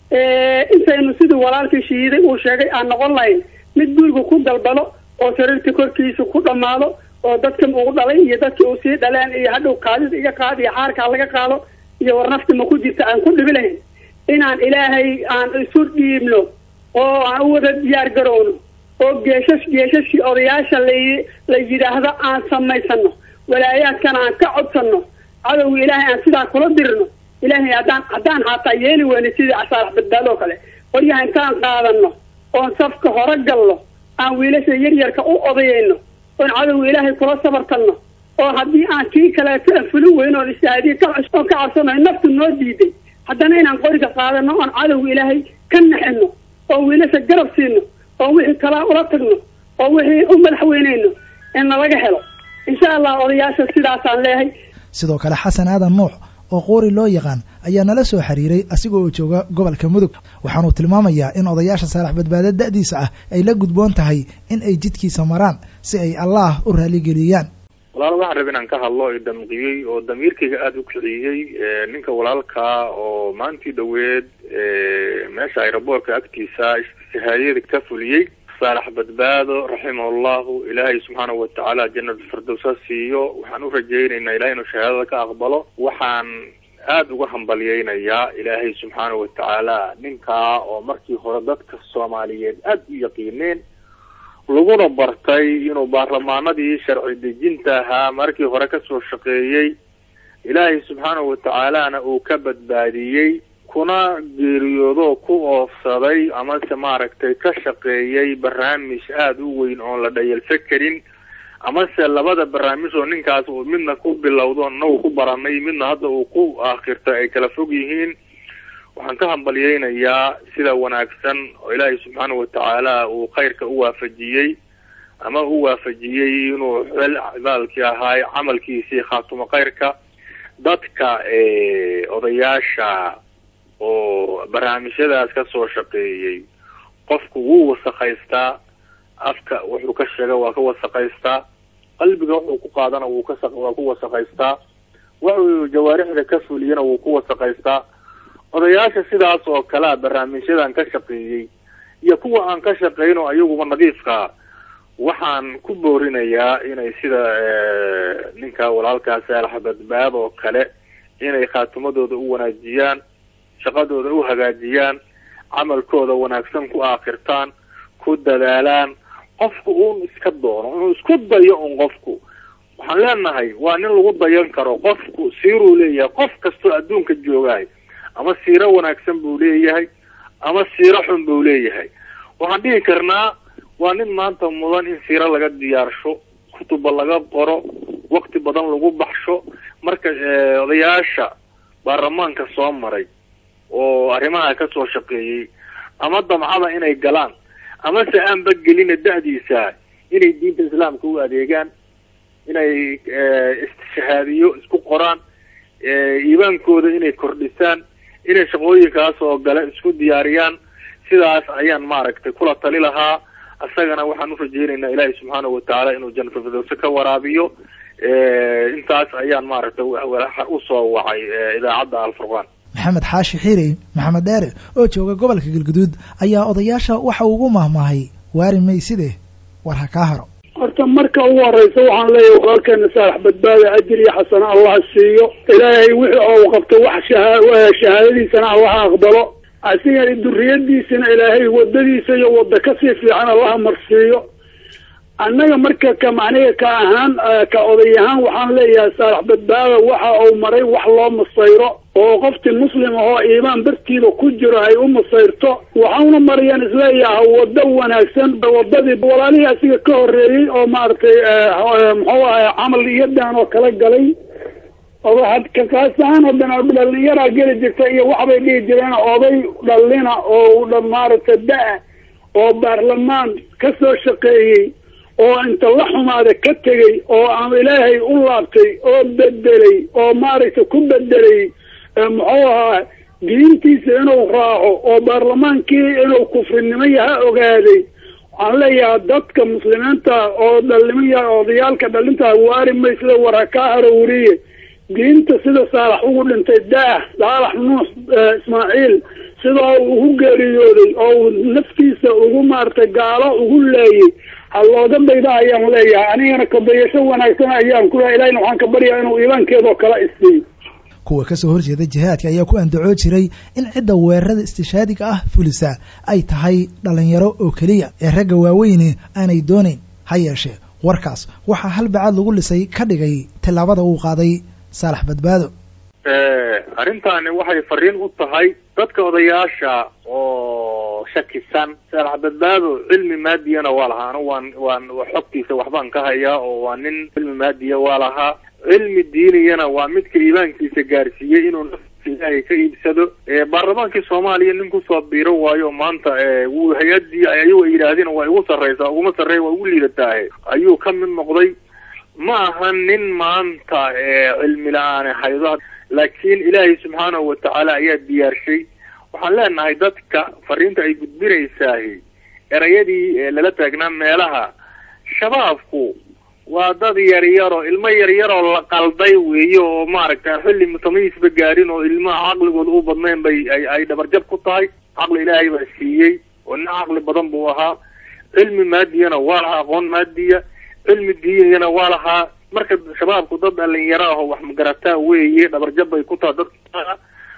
intaynu sidii walaalkii shahiiday uu sheegay aan noqon lahayn mid guriga ku dalbalo oo sariirta korkiisa ku dhammaado oo dadka uu dhalay iyo dadkii uu sii dhaleen iyo hadhow kaadida iga qaad iyo xaarkaa laga qaado iyo war nafti ma ku jirta aan ku dhibi lahayn inaan ilaahay aan isu dhiibno oo aan u wada diyaar garowno oo geeshash geeshashkii odayaasha la la yidhaahdo aan samaysano walaayaadkana aan ka codsano cadowga ilaahay aan sidaa kula dirno ilaahay haddaan haddaan haataa yeeli weyno sidii asaalax badbaado oo kale qoryaha intaan qaadano oon safka hore galno aan wiilasha yaryarka u odayayno oon cadowga ilaahay kula sabartanno oo haddii aan kii kaleeto aan fulin weyno oon ishaadiye ka oon ka cabsanayo naftu noo diiday haddana inaan qoriga qaadano oon cadowga ilaahay ka naxino oo wiilasha garab siino oo wixii kalaa ula tagno oo wixii u madaxweyneyno in nalaga helo insha allah odayaasha sidaasaan leeyahay sidoo kale xasan aadan nuux oo qoori loo yaqaan ayaa nala soo xiriiray asiga oo jooga gobolka mudug waxaanuu tilmaamayaa in odayaasha saalax badbaado da'diisa ah ay la gudboon tahay in ay jidkiisa maraan si ay allaah u raaligeliyaan walaal waxaan raba inaan ka hadlo i damqiyey oo damiirkayga aada u kiciyey ninka walaalkaa oo maantii dhoweed meesha aeroboortka agtiisa shahaadiyada ka fuliyey saalax badbaado raximahullahu ilaahay subxaanahu watacaala janatulfirdows ha siiyo waxaan u rajaynaynaa ilahay inuu shahaadada ka aqbalo waxaan aada uga hambalyeynayaa ilaahay subxaanahu watacaala ninkaa oo markii hore dadka soomaaliyeed aada u yaqiineen laguna bartay inuu baarlamaanadii sharci dejinta ahaa markii hore kasoo shaqeeyey ilaahay subxaanahu watacaalana uu ka badbaadiyey kuna geeriyoodo ku oofsaday amase maaragtay ka shaqeeyey barnaamij aada u weyn oon la dhayalsan karin amase labada barnaamij oo ninkaas uu midna ku bilowdo inagu ku baranay midna hadda uu ku aakhirto ay kala fog yihiin waxaan ka hambalyeynayaa sida wanaagsan oo ilaahay subxaanahu watacaala uu khayrka u waafajiyey ama u waafajiyey inuu xel cibaalkii ahaay camalkiisii khaatumo khayrka dadka odayaasha oo barnaamijyadaas ka soo shaqeeyey qofku wuu wasakaystaa afka wuxuu ka sheega waa ka wasakaystaa qalbiga wuxuu ku qaadana wuu ka waa ku wasakaystaa wuxuu jawaarixda ka fuliyana wuu ku wasakaystaa odayaasha sidaas oo kalea barnaamijyadan ka shaqeeyey iyo kuwa aan ka shaqeyn oo ayaguba nadiifkaa waxaan ku boorinayaa inay sida ninka walaalkaa saalax badbaad oo kale inay khaatimadooda u wanaajiyaan shaqadooda u hagaajiyaan camalkooda wanaagsan ku aakhirtaan ku dadaalaan qofku uun iska doono inuu isku dayo un qofku waxaan leenahay waa nin lagu dayan karo qofku siiruu leeyahay qof kastoo adduunka joogahay ama siiro wanaagsan buu leeyahay ama siiro xun buu leeyahay waxaan dhihi karnaa waa nin maanta mudan in siiro laga diyaarsho kutuba laga qoro wakti badan lagu baxsho marka odayaasha baarlamaanka soo maray oo arrimaha ka soo shaqeeyey ama damcada inay galaan amase aanba gelina da-diisa inay diinta islaamka u adeegaan inay shahaadiyo isku qoraan iimaankooda inay kordhisaan inay shaqooyinkaas oo gale isku diyaariyaan sidaas ayaan maaragtay kula tali lahaa isagana waxaan urajeynaynaa ilaahay subxaanahu watacaala inuu janata firdowse ka waraabiyo intaas ayaan maaragtay usoo wacay idaacadda alfurqaan maxamed xaashi xiirey maxamed dheere oo jooga gobolka galguduud ayaa odayaasha waxa ugu mahmaahay waari mayside war ha kaa haro horta marka ugu horeysa waxaan leeyahay walaalkeena saalax badbaada ajir iyo xasano allah siiyo ilaahay wixii oo qabto wax shahaadadiisana allaha aqbalo asiga duriyadiisana ilaahay wadadiisa iyo wada kasii fiican allaha marsiiyo annaga marka ka macniga ka ahaan ka oday ahaan waxaan leeyahay saalax badbaada waxa uu maray wax loo masayro oo qofti muslim ahoo iimaan bartiida ku jiro ay u masayrto waxauna marayaan isleeyahay wado wanaagsan wadadii walaalihii asiga ka horeeyey oo maaragtay muxuu ahay camal iyadan oo kala galay kaas ahaan haddana dhalinyaraa geli jirta iyo waxbay dhihi jireen oday dhalina oo maaragtay da- oo baarlamaan ka soo shaqeeyey oo inta la xumaada ka tegey oo ama ilaahay u laabtay oo bedelay oo maaragtay ku bedelay muxuu ahaa diintiisa inuu raaco oo baarlamaankii inuu kufrinimo yaha ogaaday waxaan leeyahay dadka muslimiinta oo dhalimaya odayaalka dhalinta waari maysle war ha kaa harowriye diinta sida saalax ugu dhintay daah saalax nuux ismaaciil sidaa uu ugu geeriyooday oo uu naftiisa ugu maaragtay gaalo ugu leeyay ha looga dayda ayaan leeyahay anigana kabayasho wanaagsan ayaan ku lehay ilahina waxaan ka baryaa inuu iimaankeedoo kala isiiyo kuwa ka soo horjeeda jihaadka ayaa ku andacoo jiray in cidda weerarada istishaadiga ah fulisa ay tahay dhalinyaro oo keliya ee ragga waaweyne aanay doonayn ha yeeshee warkaas waxaa halbacaad lagu lisay ka dhigay tillaabada uu qaaday saalax badbaado arrintaani waxay fariin u tahay dadka odayaasha oo shakisan saalax badbaado cilmi maadiyana waa lahaa anu waan waan xogtiisa waxbaan ka hayaa oo waa nin cilmi maadiya waa lahaa cilmi diiniyana waa midka iimaankiisa gaarsiiyey inuu naftiisa ilaahay ka iibsado baarlamaankii soomaaliya nin kusoo biiro waayo maanta wuu hay-adii ayagu ay yidhaahdeen waa igu sarreysaa uguma sarreeya waa igu liidataahe ayuu ka mid noqday ma aha nin maanta cilmi la-aan haydo laakiin ilaahay subxaanahu watacaala ayaa diyaarshay waxaan leenahay dadka fariinta ay gudbinaysaahi erayadii lala taagnaa meelaha shabaabku waa dad yaryaro ilmo yaryaroo la qalday weeye oo maaragta xilli mutamayiisba gaarin oo ilmaha caqligooda u badnayn bay ay dhabarjab ku tahay caqli ilaahay baa siiyey oo nin caqli badan buu ahaa cilmi maadiyana waa lahaa aqoon maadiya cilmi diiniyana waa lahaa marka shabaabku dad dhalinyaro ah oo wax magarataa weeye dhabarjab bay ku tahay dadka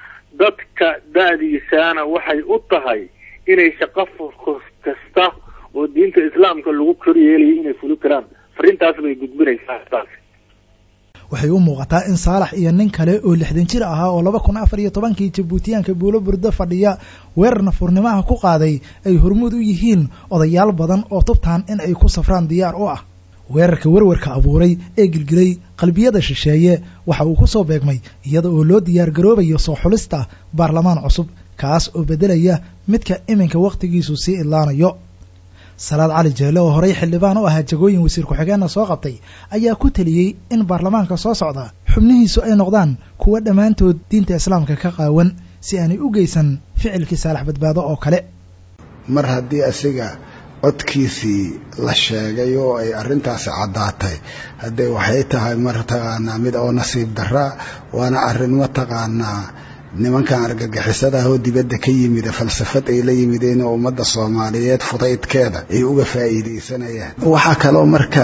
dadka da-diisaana waxay u tahay inay shaqo kasta oo diinta islaamka lagu koryeelayo inay fuli karaan fariintaas bay gudbinaysaa taas waxay u muuqataa in saalax iyo nin kale oo lixdan jir ahaa oo laba kun afar iyo tobankii jabuutiyaanka buulo burdo fadhiya weerar nafurnimaha ku qaaday ay hormuud u yihiin odayaal badan oo tubtaan in ay ku safraan diyaar u ah weerarka werwarka abuuray ee gilgilay qalbiyada shisheeye waxa uu ku soo beegmay iyada oo loo diyaar garoobayo soo xulista baarlamaan cusub kaas oo beddelaya midka iminka wakhtigiisu sii idlaanayo salaad cali jeele oo horey xildhibaan u ahaa jagooyin wasiir ku-xigeenna soo qabtay ayaa ku teliyey in baarlamaanka soo socda xubnihiisu ay noqdaan kuwa dhammaantood diinta islaamka ka qaawan si aanay u geysan ficilkii saalax badbaado oo kale mar haddii asiga codkiisii la sheegay oo ay arrintaasi caddaatay haddee waxay tahay mataqaanaa mid oo nasiib daraa waana arrin mataqaanaa nimankan argagixisada ah oo dibadda ka yimida falsafad ay la yimideen oo ummadda soomaaliyeed fudaydkeeda ay uga faa'iidaysanayaan waxaa kaloo marka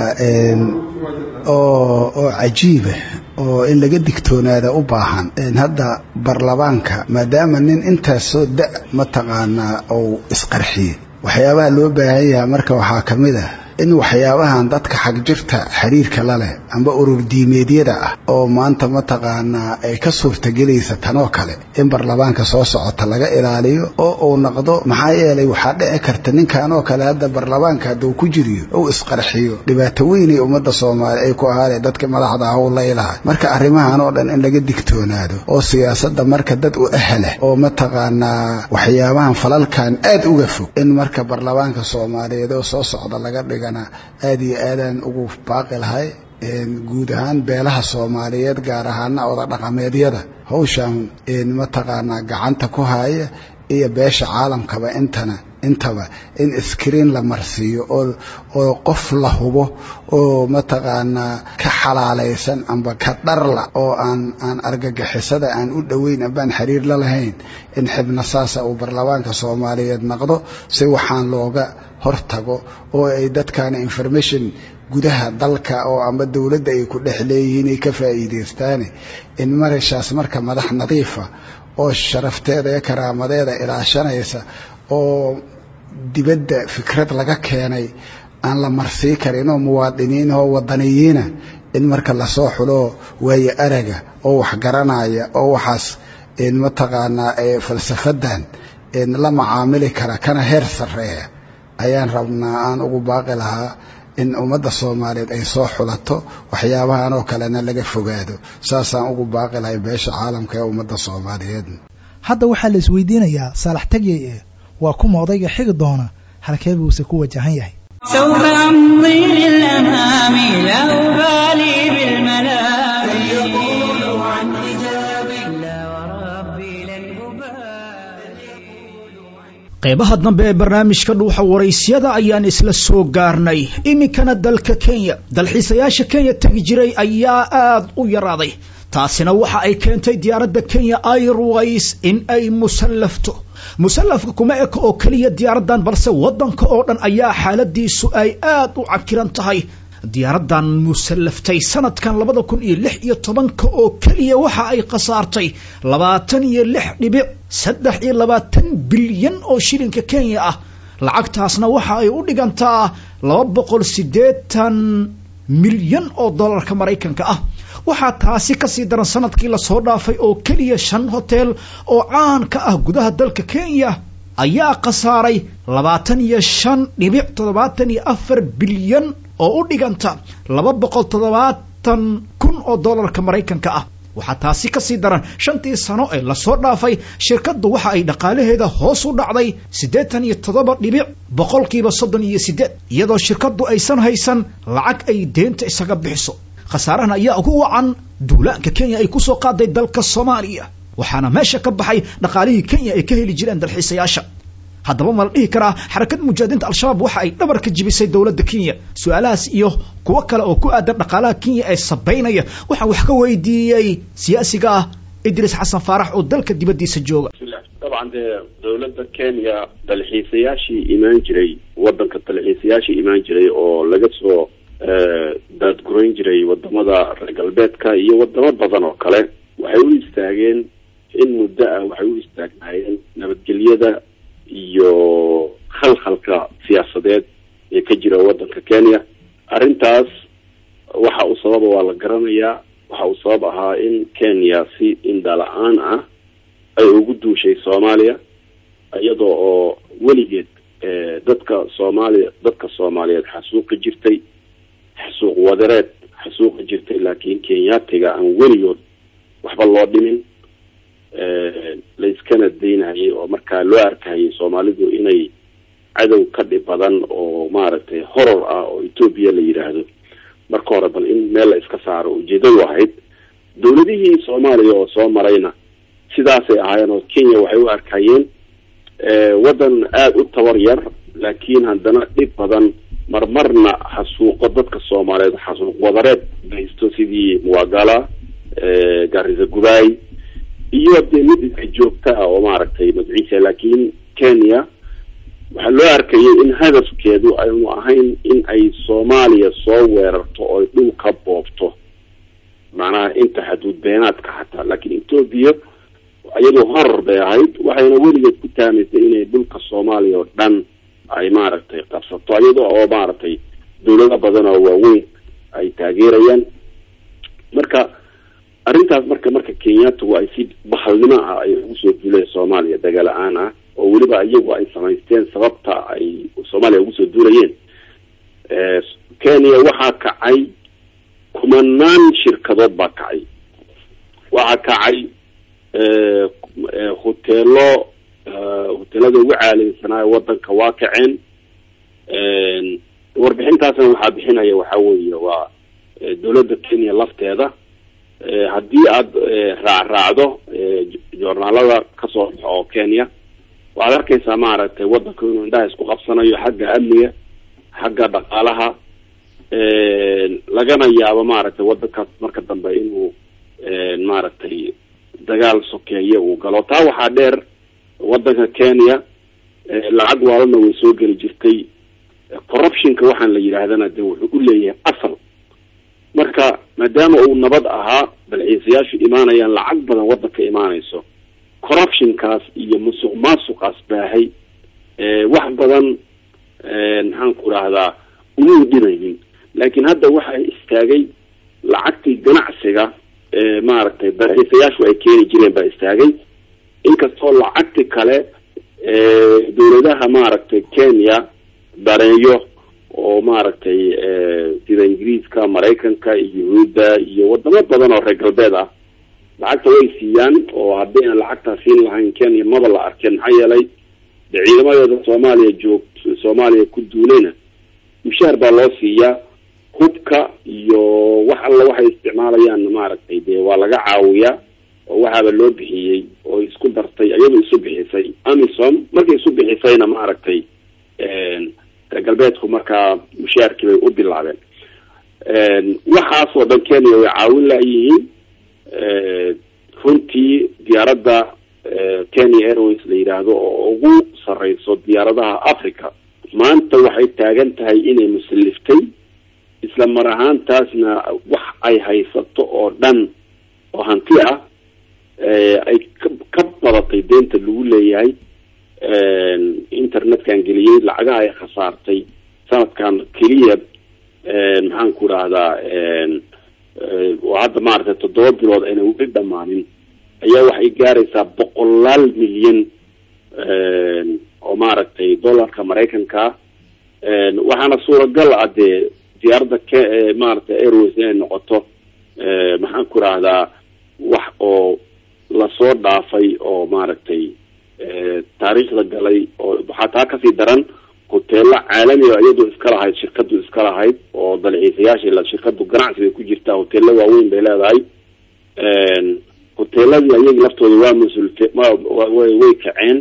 oo oo cajiiba oo in laga digtoonaada u baahan hadda baarlamaanka maadaama nin intaasoo da mataqaanaa uu isqarxiyey waxyaabaha loo baahan yahay marka waxaa ka mid ah in waxyaabahan dadka xagjirta xiriirka la leh amba urur diimeedyada ah oo maanta mataqaanaa ay ka suurtagelaysa tanoo kale in baarlamaanka soo socota laga ilaaliyo oo uu noqdo maxaa yeelay waxaa dhici karta ninkanoo kale hadda baarlamaanka hadduu ku jiriyo uu isqarxiyo dhibaato weynay ummadda soomaali ay ku ahaadeen dadka madaxda ah u laylahay marka arrimahan oo dhan in laga digtoonaado oo siyaasadda marka dad u ahlah oo mataqaanaa waxyaabahan falalkan aad uga fog in marka baarlamaanka soomaaliyeed oo soo socda laga dhigo aad iyo aadaan ugu baaqi lahay guud ahaan beelaha soomaaliyeed gaar ahaana oda dhaqameedyada hawshan mataqaanaa gacanta ku haya iyo beesha caalamkaba intana intaba in iskriin la marsiiyo oo oo qof la hubo oo mataqaanaa ka xalaalaysan amba ka dharla oo aan aan argagixisada aan u dhoweyn ambaan xiriir la lahayn in xibna saasa uu baarlamaanka soomaaliyeed naqdo si waxaan looga hortago oo ay dadkaana information gudaha dalka oo amba dowladda ay ku dhex leeyihiin ay ka faa'iidaystaane in marashaas marka madax nadiifa oo sharafteeda iyo karaamadeeda ilaashanaysa oo dibadda fikrad laga keenay aan la marsii karin oo muwaadiniin oo wadaniyiina in marka lasoo xulo waayo araga oo wax garanaya oo waxaas mataqaanaa falsafadan la macaamili kara kana heer sarreeya ayaan rabnaa aan ugu baaqi lahaa in ummadda soomaaliyeed ay soo xulato waxyaabahan oo kalena laga fogaado saasaan ugu baaqi lahay beesha caalamka ee ummadda soomaaliyeed hadda waxaa la isweydiinayaa saalax tagyay ee waa kuma odayga xigi doona halkee buuse ku wajahan yahay سوف أمضي للأمام لا أبالي بالملام يقول عن حجابي لا وربي لن qaybaha dambe ee barnaamijka dhuuxa waraysyada ayaan isla soo gaarnay iminkana dalka kenya dalxiisayaasha kenya tegi jiray ayaa aad u yaraaday taasina waxa ay keentay diyaaradda kenya airways in ay musallafto musallafka kuma eka oo keliya diyaaraddan balse waddanka oo dhan ayaa xaaladiisu ay aad u cakiran tahay diyaaraddan musallaftay sanadkan labada kun iyo lix iyo tobanka oo keliya waxa ay khasaartay labaatan iyo lix dhibic saddex iyo labaatan bilyan oo shilinka kenya ah lacagtaasna waxa ay u dhigantaa laba boqol siddeetan milyan oo dollarka maraykanka ah waxaa taasi kasii daran sanadkii lasoo dhaafay oo keliya shan hotel oo caan ka ah gudaha dalka kenya ayaa khasaaray labaatan iyo shan dhibic toddobaatan iyo afar bilyan oo u dhiganta laba boqol toddobaatan kun oo dollarka maraykanka ah waxaa taasi kasii daran shantii sano ee lasoo dhaafay shirkaddu waxa ay dhaqaalaheeda hoos u dhacday siddeetan iyo toddoba dhibic boqolkiiba soddon iyo siddeed iyadoo shirkaddu aysan haysan lacag ay deenta isaga bixiso khasaarahan ayaa ugu wacan duulaanka kenya ay kusoo qaaday dalka soomaaliya waxaana meesha ka baxay dhaqaalihii kenya ay ka heli jireen dalxiisayaasha haddaba ma la dhihi karaa xarakada mujaahidinta al-shabaab waxa ay dhabar ka jibisay dowladda kenya su-aalahaas iyo kuwo kale oo ku aadan dhaqaalaha kenya ee sabaynaya waxaan wax ka weydiiyey siyaasiga ah idris xasan faarax oo dalka dibaddiisa jooga dabcan dee dowladda kenya dalxiisayaashii imaan jiray waddanka dalxiisayaashii imaan jiray oo laga soo daadgurayn jiray wadamada reer galbeedka iyo wadamo badan oo kale waxay u istaageen in muddo ah waxay u istaagnaayeen nabadgelyada iyo khalkhalka siyaasadeed ee ka jira waddanka kenya arrintaas waxa uu sababa waa la garanayaa waxa uu sabab ahaa in kenya si indhala-aan ah ay ugu duushay soomaaliya iyadoo oo weligeed dadka soomaaliya dadka soomaaliyeed xasuuqi jirtay xasuuq wadareed xasuuqi jirtay laakiin kenyaatiga aan weligood waxba loo dhimin layskana daynayay oo markaa loo arkayay soomaalidu inay cadow ka dhib badan oo maaragtay horor ah oo etoobiya la yidhaahdo marka hore bal in meel la iska saaro ujeedadu ahayd dowladihii soomaaliya oo soo marayna sidaasay ahaayeen oo kenya waxay u arkayeen waddan aada u tabar yar laakiin haddana dhib badan marmarna xasuuqo dadka soomaaliyeed xasuuq wadareed geysto sidii muwagala garisa gubaay iyo dee mid iska joogta ah oo maaragtay magciisa laakiin kenya waxaa loo arkayay in hadafkeedu aynu ahayn in ay soomaaliya soo weerarto oy dhul ka boobto macnaha inta xaduud beenaadka xataa laakiin etoobiya iyadoo horar bay ahayd waxayna weligeed ku taamaysay inay dhulka soomaaliya oo dhan ay maaragtay qabsato iyada oo maaragtay dawlado badan oo waaweyn ay taageerayaan marka arrintaas marka marka kenyaatigu ay si bahalnimo ah ay ugu soo duuleen soomaaliya dagaala-aan ah oo weliba iyagu ay samaysteen sababta ay soomaaliya ugu soo duulayeen kenya waxaa kacay kumanaan shirkadood baa kacay waxaa kacay hoteelo hoteelada ugu caalamsanaayo wadanka waa kaceen warbixintaasna waxaa bixinaya waxaa weeye waa dowladda kenya lafteeda haddii aada raacraacdo joornaalada kasoo baxo oo kenya waxaad arkaysaa maaragtay wadanku inuu indhaha isku qabsanayo xagga amniga xagga dhaqaalaha lagana yaabo maaragtay wadankaas marka dambe inuu maaragtay dagaal sokeeye uu galo taa waxaa dheer wadanka kenya lacag waalana way soo geli jirtay corruptionka waxaan la yidhaahdana de wuxuu u leeyahay asal marka maadaama uu nabad ahaa dalxiisayaashu imaanayaan lacag badan wadanka imaanayso corruptionkaas iyo musuq maasuqaas baahay wax badan maxaan ku rahdaa umuu dhimaynin laakiin hadda waxaa istaagay lacagtii ganacsiga maaragtay dalxiisayaashu ay keeni jireen baa istaagay inkastoo lacagti kale dawladaha maaragtay kenya dareeyo oo maaragtay sida ingiriiska maraykanka iyo yuhuudda iyo wadamo badan oo reer galbeed ah lacagta way siiyaan oo haddii aan lacagtaa siin lahayn kenya maba la arkeen maxaa yeelay de ciidamadeeda soomaaliya joog soomaaliya ku duulayna mushaar baa loo siiyaa hubka iyo wax alla waxay isticmaalayaan maaragtay dee waa laga caawiyaa oo waxaaba loo bixiyey oo isku dartay iyadu isu bixisay amisom markay isu bixisayna maaragtay reer galbeedku markaa mushaarkii bay u bilaabeen waxaasoo dhan kenya way caawin layihiin runtii diyaaradda kenya airways la yidhaahdo oo ugu sareyso diyaaradaha africa maanta waxay taagan tahay inay musaliftay isla mar ahaantaasna wax ay haysato oo dhan oo hanti ah ay ka badatay deenta lagu leeyahay internetkan geliyey lacagaha ay khasaartay sanadkan keliya maxaan ku rahdaa oo hadda maaragtay toddoba bilood ayna weli dhamaanin ayaa waxay gaaraysaa boqolaal milyan oo maaragtay dollarka maraykanka waxaana suuragal ah dee diyaaradda k maaragtay airways inay noqoto maxaan ku rahdaa wax oo lasoo dhaafay oo maaragtay taariikhda galay oo waxaa taa kasii daran hoteelo caalami o iyadu iska lahayd shirkadu iska lahayd oo dalxiisayaasha shirkadu ganacsi bay ku jirtaa hoteelo waaweyn bay leedahay hoteeladii ayagi laftooda waa mas-uulke way way kaceen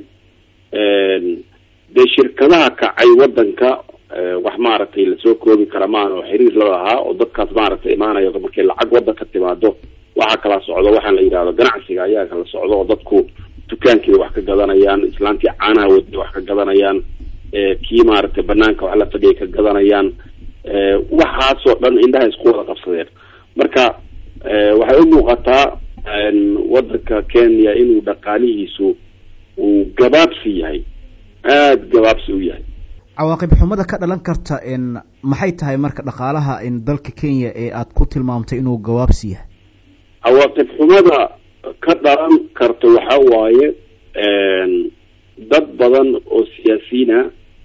dee shirkadaha kacay wadanka wax maaragtay lasoo koobi kara maan oo xiriir la lahaa oo dadkaas maaragtay imaanayo markay lacag wadan ka timaado waxaa kala socdo waxaan la yidhahdo ganacsiga ayaa kala socdo oo dadku dukaankii wax ka gadanayaan islaantii caanaha wadi wax ka gadanayaan kii maaragtay banaanka wax la fadhiyay ka gadanayaan waxaasoo dhan indhaha isku wada qabsadeen marka waxay u muuqataa wadanka kenya inuu dhaqaalihiisu uu gabaabsi yahay aada gabaabsi u yahay cawaaqib xumada ka dhalan karta maxay tahay marka dhaqaalaha dalka kenya ee aad ku tilmaamtay inuu gabaabsi yahay cawaaqib xumada ka dhalan karta waxa waaye dad badan oo siyaasiyiina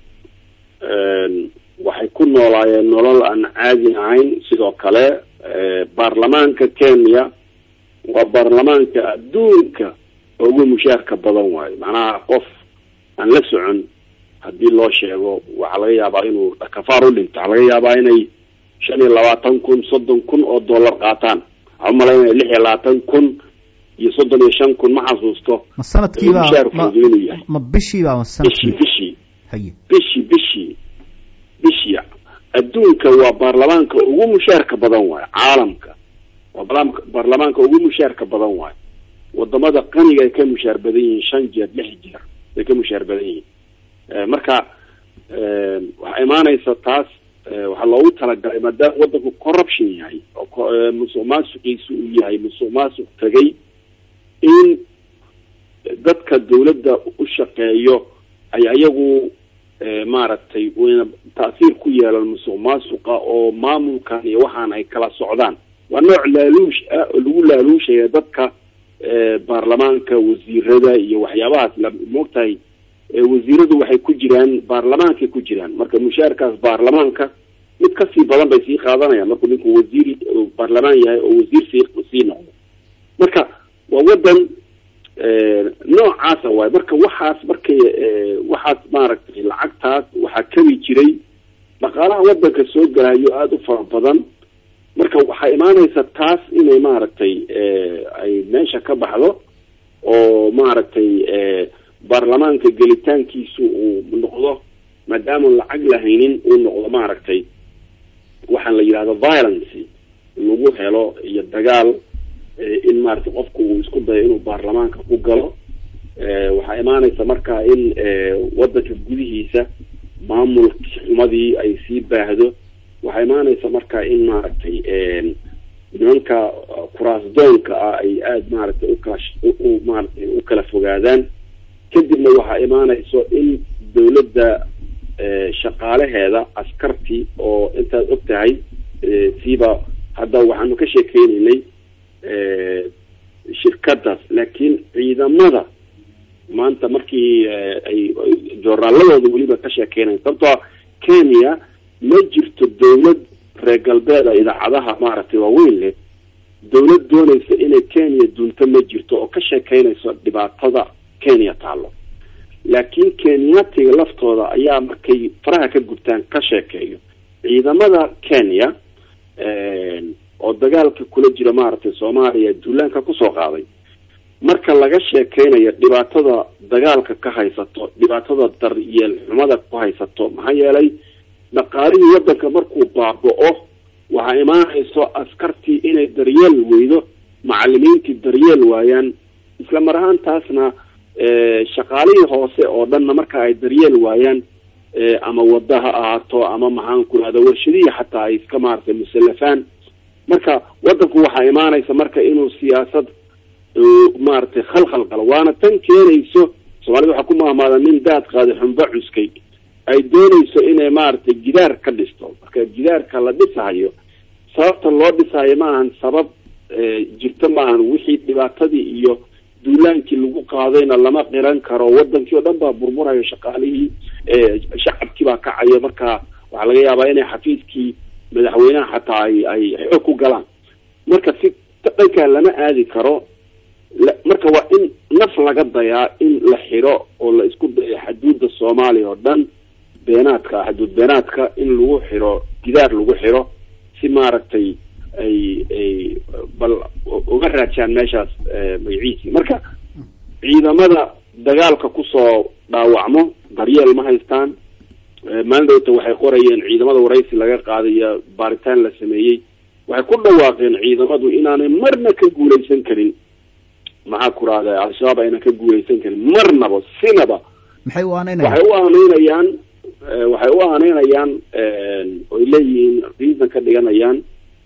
waxay ku noolaayeen nolol aan caadi ahayn sidoo kale baarlamaanka kenya waa baarlamaanka adduunka ugu mushaarka badan waayo macnaha qof aan la socon haddii loo sheego waxaa laga yaabaa inuu kafaar u dhinto waxaa laga yaabaa inay shan iyo labaatan kun soddon kun oo dollar qaataan waxaa umalaynaya lix iyo labaatan kun iyo soddon iyo shan kun ma xasuusto ma sanadkiiba mushaarkoodu inuu yahay ma bishiiba ma bishii sanadkii bishii haye bishii bishii bishii adduunka waa baarlamaanka ugu mushaarka badan waayo caalamka waa barlaamka baarlamaanka ugu mushaarka badan waayo wadamada qaniga ay ka mushaar badan yihiin shan jeer lix jeer ay ka mushaar badan yihiin Eh, marka eh, waxaa imaanaysa taas eh, waxaa loogu talagalay maadaama wadanku corruption yahay oo ko- eh, musuq maasuqiisu uu yahay musuq maasuq tegay in dadka dawladda u shaqeeyo ay ayagu eh, maaragtay wayna taasiir ku yeelan musuq maasuqa oo maamulkan iyo waxaan ay kala socdaan waa nooc laaluush ah oo lagu laaluushaya dadka eh, baarlamaanka wasiirada iyo waxyaabahaas la moogtahay eh, wasiiradu waxay ku jiraan baarlamaankay ku jiraan marka mushaarkaas baarlamaanka mid kasii badan bay sii qaadanayaan markuu ninku wasiir oo baarlamaan yahay oo wasiir sii sii noqdo marka waa wadan eh, noocaasa waaye marka waxaas markay eh, waxaas maaragtay lacagtaas waxaa kabi jiray dhaqaalaha wadanka soo galayo aada u fara badan marka waxaa imaanaysa taas inay maaragtay eh, ay meesha ka baxdo oo maaragtay eh, baarlamaanka gelitaankiisu uu noqdo maadaama lacag lahaynin uu noqdo maaragtay waxaan la yidhahdo violence lagu helo iyo dagaal eh, in maaragtay qofku uu isku dayo inuu baarlamaanka ku galo Eh, waxaa imaanaysa marka in eh, wadanka gudihiisa maamul xumadii ay sii baahdo waxaa imaanaysa marka in maaragtay nimanka kuraasdoonka ah ay aada maaragtay ukala sh- u- u maaragtay u kala fogaadaan kadibna waxaa imaanayso in dawladda eh, shaqaalaheeda askartii oo intaad og tahay eh, siiba hadda waxaanu ka sheekeynaynay eh, shirkadaas laakiin ciidamada maanta markii eh, ay ay joornaaladooda weliba ka sheekeynaya sababtoo ah kenya ma jirto dawlad reer galbeeda idaacadaha maaragtay waaweyn leh dawlad doonaysa inay kenya dunto ma jirto oo ka sheekeynayso dhibaatada kenya taalo laakiin kenyatiga laftooda ayaa markay faraha ka gubtaan ka sheekeeyo ciidamada kenya oo dagaalka kula jira maaragtay soomaaliya duulaanka kusoo qaaday marka laga sheekeynayo dhibaatada dagaalka ka haysato dhibaatada daryeel xumada ku haysato maxaa yeelay dhaqaalihii wadanka markuu baaba-o waxaa imaanayso askartii inay daryeel weydo macalimiintii daryeel waayaan isla mar ahaantaasna shaqaalihii hoose oo dhanna marka ay daryeel waayaan ama wada ha ahaato ama maxaan ku rahda warshadihii xataa ay iska maaragtay musallafaan marka wadanku waxaa imaanaysa marka inuu siyaasad maaragtay khalkhal galo waana tan keenayso soomaalida waxaa ku mahmaada nin daad qaaday xumba cuskay ay doonayso inay maaragtay gidaar ka dhisto marka gidaarka la dhisahayo sababta loo dhisahayo ma ahan sabab jirto ma ahan wixii dhibaatadii iyo duulaankii lagu qaadayna lama qiran karo wadankii oo dhan baa burmurayo shaqaalihii shacabkii baa kacayo marka waxaa laga yaabaa inay xafiiskii madaxweynaha xataa ay ay xoog ku galaan marka si dhankaa lama aadi karo marka waa in naf laga dayaa in la xiro oo la isku dayo xaduudda soomaaliya oo dhan beenaadka xaduud beenaadka in lagu xiro gidaar lagu xiro si maaragtay ay ay bal uga raajaan meeshaas magaciisii marka ciidamada dagaalka kusoo dhaawacmo daryeel ma haystaan maalin dhowta waxay qorayeen ciidamada waraysi laga qaadayo baaritaan la sameeyey waxay ku dhawaaqeen ciidamadu inaanay marna ka guulaysan karin maxaa ku rahda al-shabaab aynan ka guulaysan karin marnaba sinaba maxay u aaneynayaan waxay u aaneynayaan waxay u aaneynayaan oy leeyihiin reason ka dhiganayaan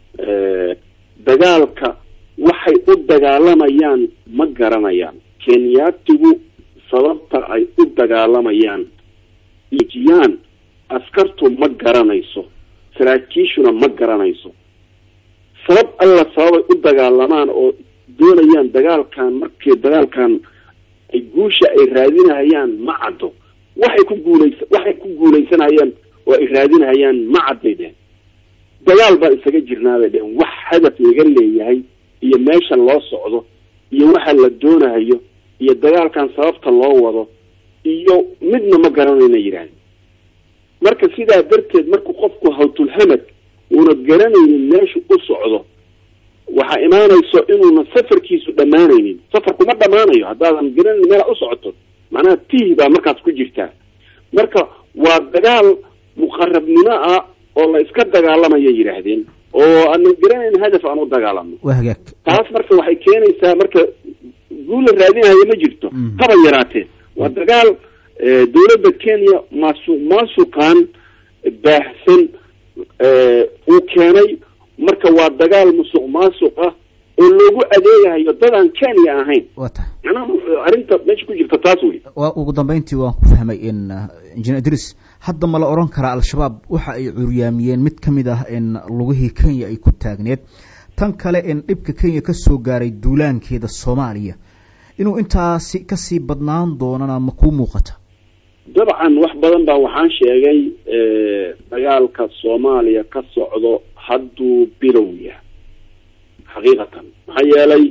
dagaalka waxay u dagaalamayaan ma garanayaan kenyaatigu sababta ay u dagaalamayaan ijiyaan askartu ma garanayso saraakiishuna ma garanayso sabab alla sababay u dagaalamaan oo doonayaan dagaalkan markii dagaalkan ay guusha ay raadinahayaan ma caddo waxay ku guulaysa waxay ku guulaysanayaan oo ay raadinahayaan ma cadday dhehen dagaal baan isaga jirnaa bay dhehen wax hadaf laga leeyahay iyo meesha loo socdo iyo waxa la doonahayo iyo dagaalkan sababta loo wado iyo midna ma garanayna yidhahdeen marka sidaa darteed markuu qofku hawtulhamad uuna garanaynin meeshu u socdo waxaa imaanayso inuuna safarkiisu dhammaanaynin safarku ma dhammaanayo haddaadan garanayn meela u socoto macnaha tihi baa markaas ku jirtaa marka waa dagaal muqarabnimo ah oo la iska dagaalamaya yidhaahdeen oo aanan garanayn hadaf aan u dagaalamo waa hagaag taas marka waxay keenaysaa marka guul la raadinaya ma jirto haba yaraatee waa dagaal dowladda kenya maasu maasuqaan baahsan uu keenay marka waa dagaal musuq maasuq ah oo loogu adeegayo dadaan kenya ahayn waa tahay macnaha arrinta meesha ku jirta taas wey waa ugu dambeyntii waan ku fahmay in injineer idris hadda ma la odhan karaa al-shabaab waxa ay curyaamiyeen mid ka mid ah in lugihii kenya ay ku taagneed tan kale in dhibka kenya ka soo gaaray duulaankeeda soomaaliya inuu intaasi kasii badnaan doonana ma kuu muuqata dabcan wax badan baa waxaan sheegay dagaalka soomaaliya ka socdo hadduu bilow yahay xaqiiqatan maxaa yeelay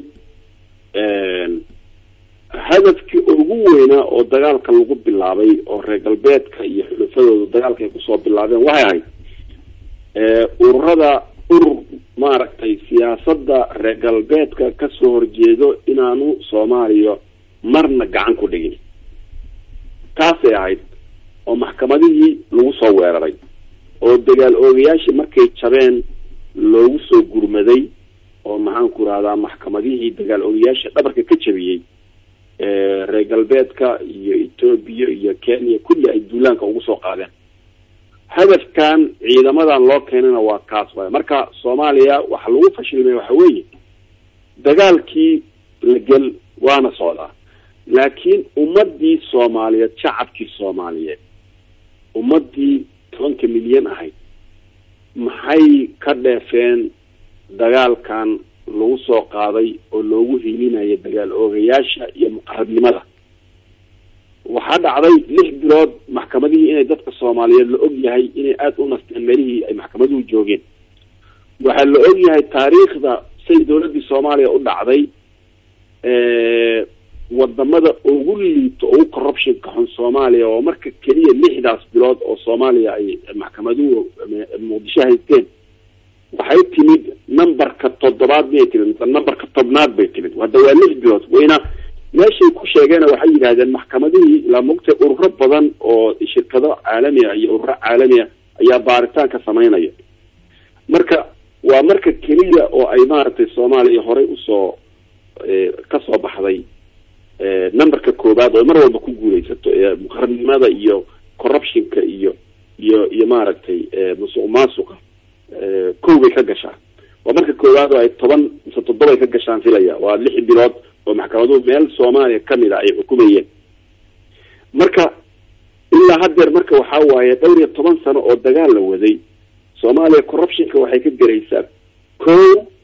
hadafkii ugu weynaa oo dagaalka lagu bilaabay oo reer galbeedka iyo xulafadooda dagaalka ay kusoo bilaabeen waxay ahayd ururada urur maaragtay siyaasadda reer galbeedka kasoo horjeedo inaanu soomaaliya marna gacan ku dhigin taasay ahayd oo maxkamadihii lagu soo weeraray oo dagaal oogayaashii markay jabeen loogu soo gurmaday oo maxaanku rahdaa maxkamadihii dagaal oogayaasha dhabarka ka jabiyey reer galbeedka iyo etoobiya iyo kenya kulli ay duulaanka ugu soo qaadeen hadafkan ciidamadan loo keenana waa kaas waay marka soomaaliya waxa lagu fashilmay waxa weeye dagaalkii la gel waana socdaa laakiin ummadii soomaaliyeed shacabkii soomaaliyeed ummadii tobanka milyan ahayd maxay ka dheefeen dagaalkan lagu soo qaaday oo loogu hiilinaya dagaal oogayaasha iyo muqarabnimada waxaa dhacday lix bilood maxkamadihii inay dadka soomaaliyeed la og yahay inay aada u nasteen meelihii ay maxkamaduhu joogeen waxaa la og yahay taariikhda say dowladdii soomaaliya u dhacday wadamada ugu liito ugu corruptionka xun soomaaliya oo marka keliya lixdaas bilood oo soomaaliya ay maxkamaduhu muqdisho haysteen waxay timid numberka toddobaad miyay timid mise numberka tobnaad bay timid hadda waa lix bilood wayna meeshay ku sheegeen waxay yidhahdeen maxkamadihii ilaa mogtay ururo badan oo shirkado caalamiya iyo ururo caalamiya ayaa baaritaanka samaynaya marka waa marka keliya oo ay maaragtay soomaaliya horey usoo kasoo baxday numberka koobaad oo mar walba ku guuleysato muqarnimada iyo corruptionka iyo iyo iyo maaragtay musuq maasuqa kow bay ka gashaa waa marka koowaad oo ay toban mise toddobay ka gashaan filaya waa lix bilood oo maxkamaduhu meel soomaaliya kamid a ay xukumayeen marka ilaa haddeer marka waxaa waaye dhowr iyo toban sano oo dagaal la waday soomaaliya corruptionka waxay ka garaysaa ko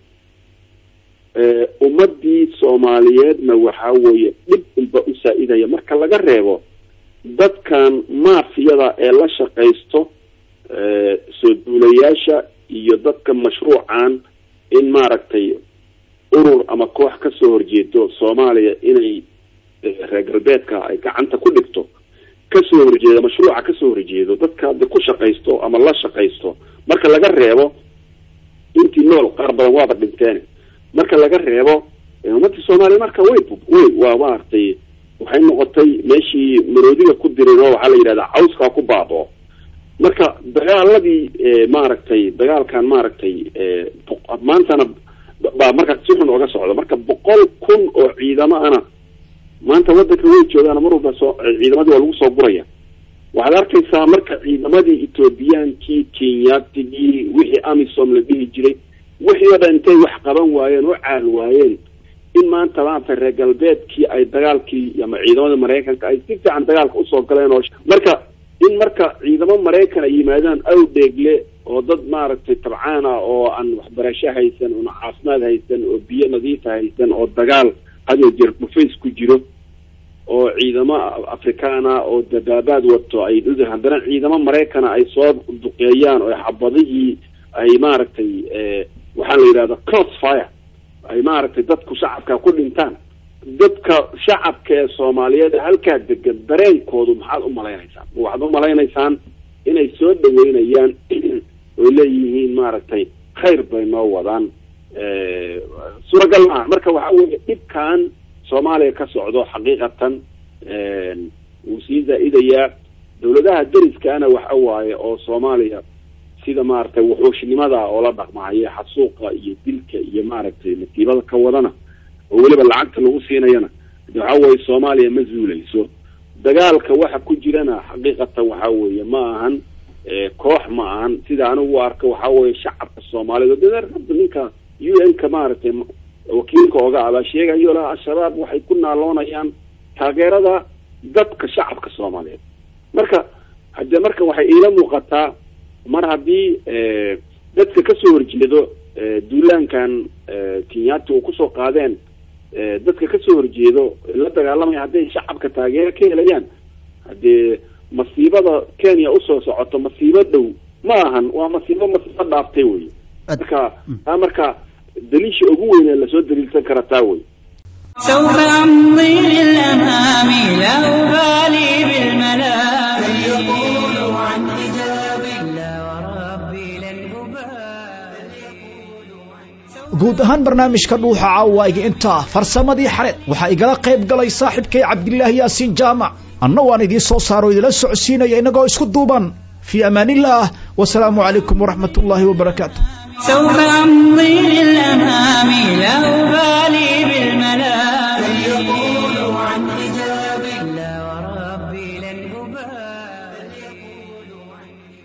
ummadii soomaaliyeedna waxaa weeye dhib unba u saa-idaya marka laga reebo dadkan maafiyada ee la shaqaysto soo duulayaasha iyo dadka mashruucan in maaragtay urur ama koox kasoo horjeedo soomaaliya inay reer galbeedka ay gacanta ku dhigto kasoo horjeedo mashruuca kasoo horjeedo dadka de ku shaqaysto ama la shaqaysto marka laga reebo intii nool qaar badan waaba dhinteen marka laga reebo ummadii soomaaliya marka way way waa maaragtay waxay noqotay meeshii maroodiga ku dirin oo waxaa la yidhahdaa cawskaa ku baabo marka dagaaladii maaragtay dagaalkan maaragtay maantana baa markaa si xun oga socda marka boqol kun oo ciidamo ana maanta wadanka way joogaan mar walba soo ciidamadii waa lagu soo guraya waxaad arkaysaa marka ciidamadii ethoobiyankii kenyaatigii wixii amisom la dhihi jiray wixii oo dhan intay wax qaban waayeen oo caal waayeen in maanta maanta reer galbeedkii ay dagaalkii ama ciidamada maraykanka ay si fiican dagaalka usoo galeen oo marka in marka ciidamo maraykan ay yimaadaan awdheegle oo dad maaragtay tabcaan ah oo aan waxbarasho haysan oon caafimaad haysan oo biyo nadiifa haysan oo dagaal hadoo jeer dhufays ku jiro oo ciidamo afrikaana oo dabaabaad wato ay haddana ciidamo maraykana ay soo duqeeyaan oo xabadihii ay maaragtay waxaa la yidhahda cross fire ay maaragtay dadku shacabka ku dhintaan dadka shacabka ee soomaaliyeed halkaa degan dareenkoodu maxaad u malaynaysaan waxaad u malaynaysaan inay soo dhaweynayaan oy leeyihiin maaragtay khayr bay noo wadaan suuragal maaha marka waxa weeye dhibkan soomaaliya ka socdo xaqiiqatan wuu sii zaa-idayaa dawladaha deriskaana waxa waaye oo soomaaliya sida maaragtay wuxuushnimada oo la dhaqmahaya xasuuqa iyo dilka iyo maaragtay natiibada ka wadana oo weliba lacagta lagu siinayana waxa weeye soomaaliya ma zuuleyso dagaalka waxa ku jirana xaqiiqatan waxa weeye ma ahan koox ma ahan sida anigu u arka waxa weeye shacabka soomaaliyeed hadda ninka u n ka maaragtay wakiilka oga abaa sheegayo laha al-shabaab waxay ku naaloonayaan taageerada dadka shacabka soomaaliyeed marka hadde marka waxay iila muuqataa mar haddii dadka kasoo horjeedo duulaankan kenyaati uu kusoo qaadeen dadka kasoo horjeedo la dagaalamaya hadday shacabka taageero ka helayaan haddee masiibada kenya usoo socoto masiibo dhow ma ahan waa masiibo masiibo dhaaftay wey marka taa marka daliisha ugu weyn ee lasoo daliilsan kara taa wey سوف أمضي للأمام لا أبالي بالملام يقول عن حجابي لا وربي لن guud ahaan barnaamijka dhuuxa caawaaga intaa farsamadii xareed waxaa igala qayb galay saaxiibkay cabdilaahi yaasiin jaamac anna waan idiin soo saaro idila socodsiinaya innagoo isku duuban fii amaanillaah wasalaamu calaykum waraxmat ullaahi wabarakaatu سوف أمضي للأمام لا أبالي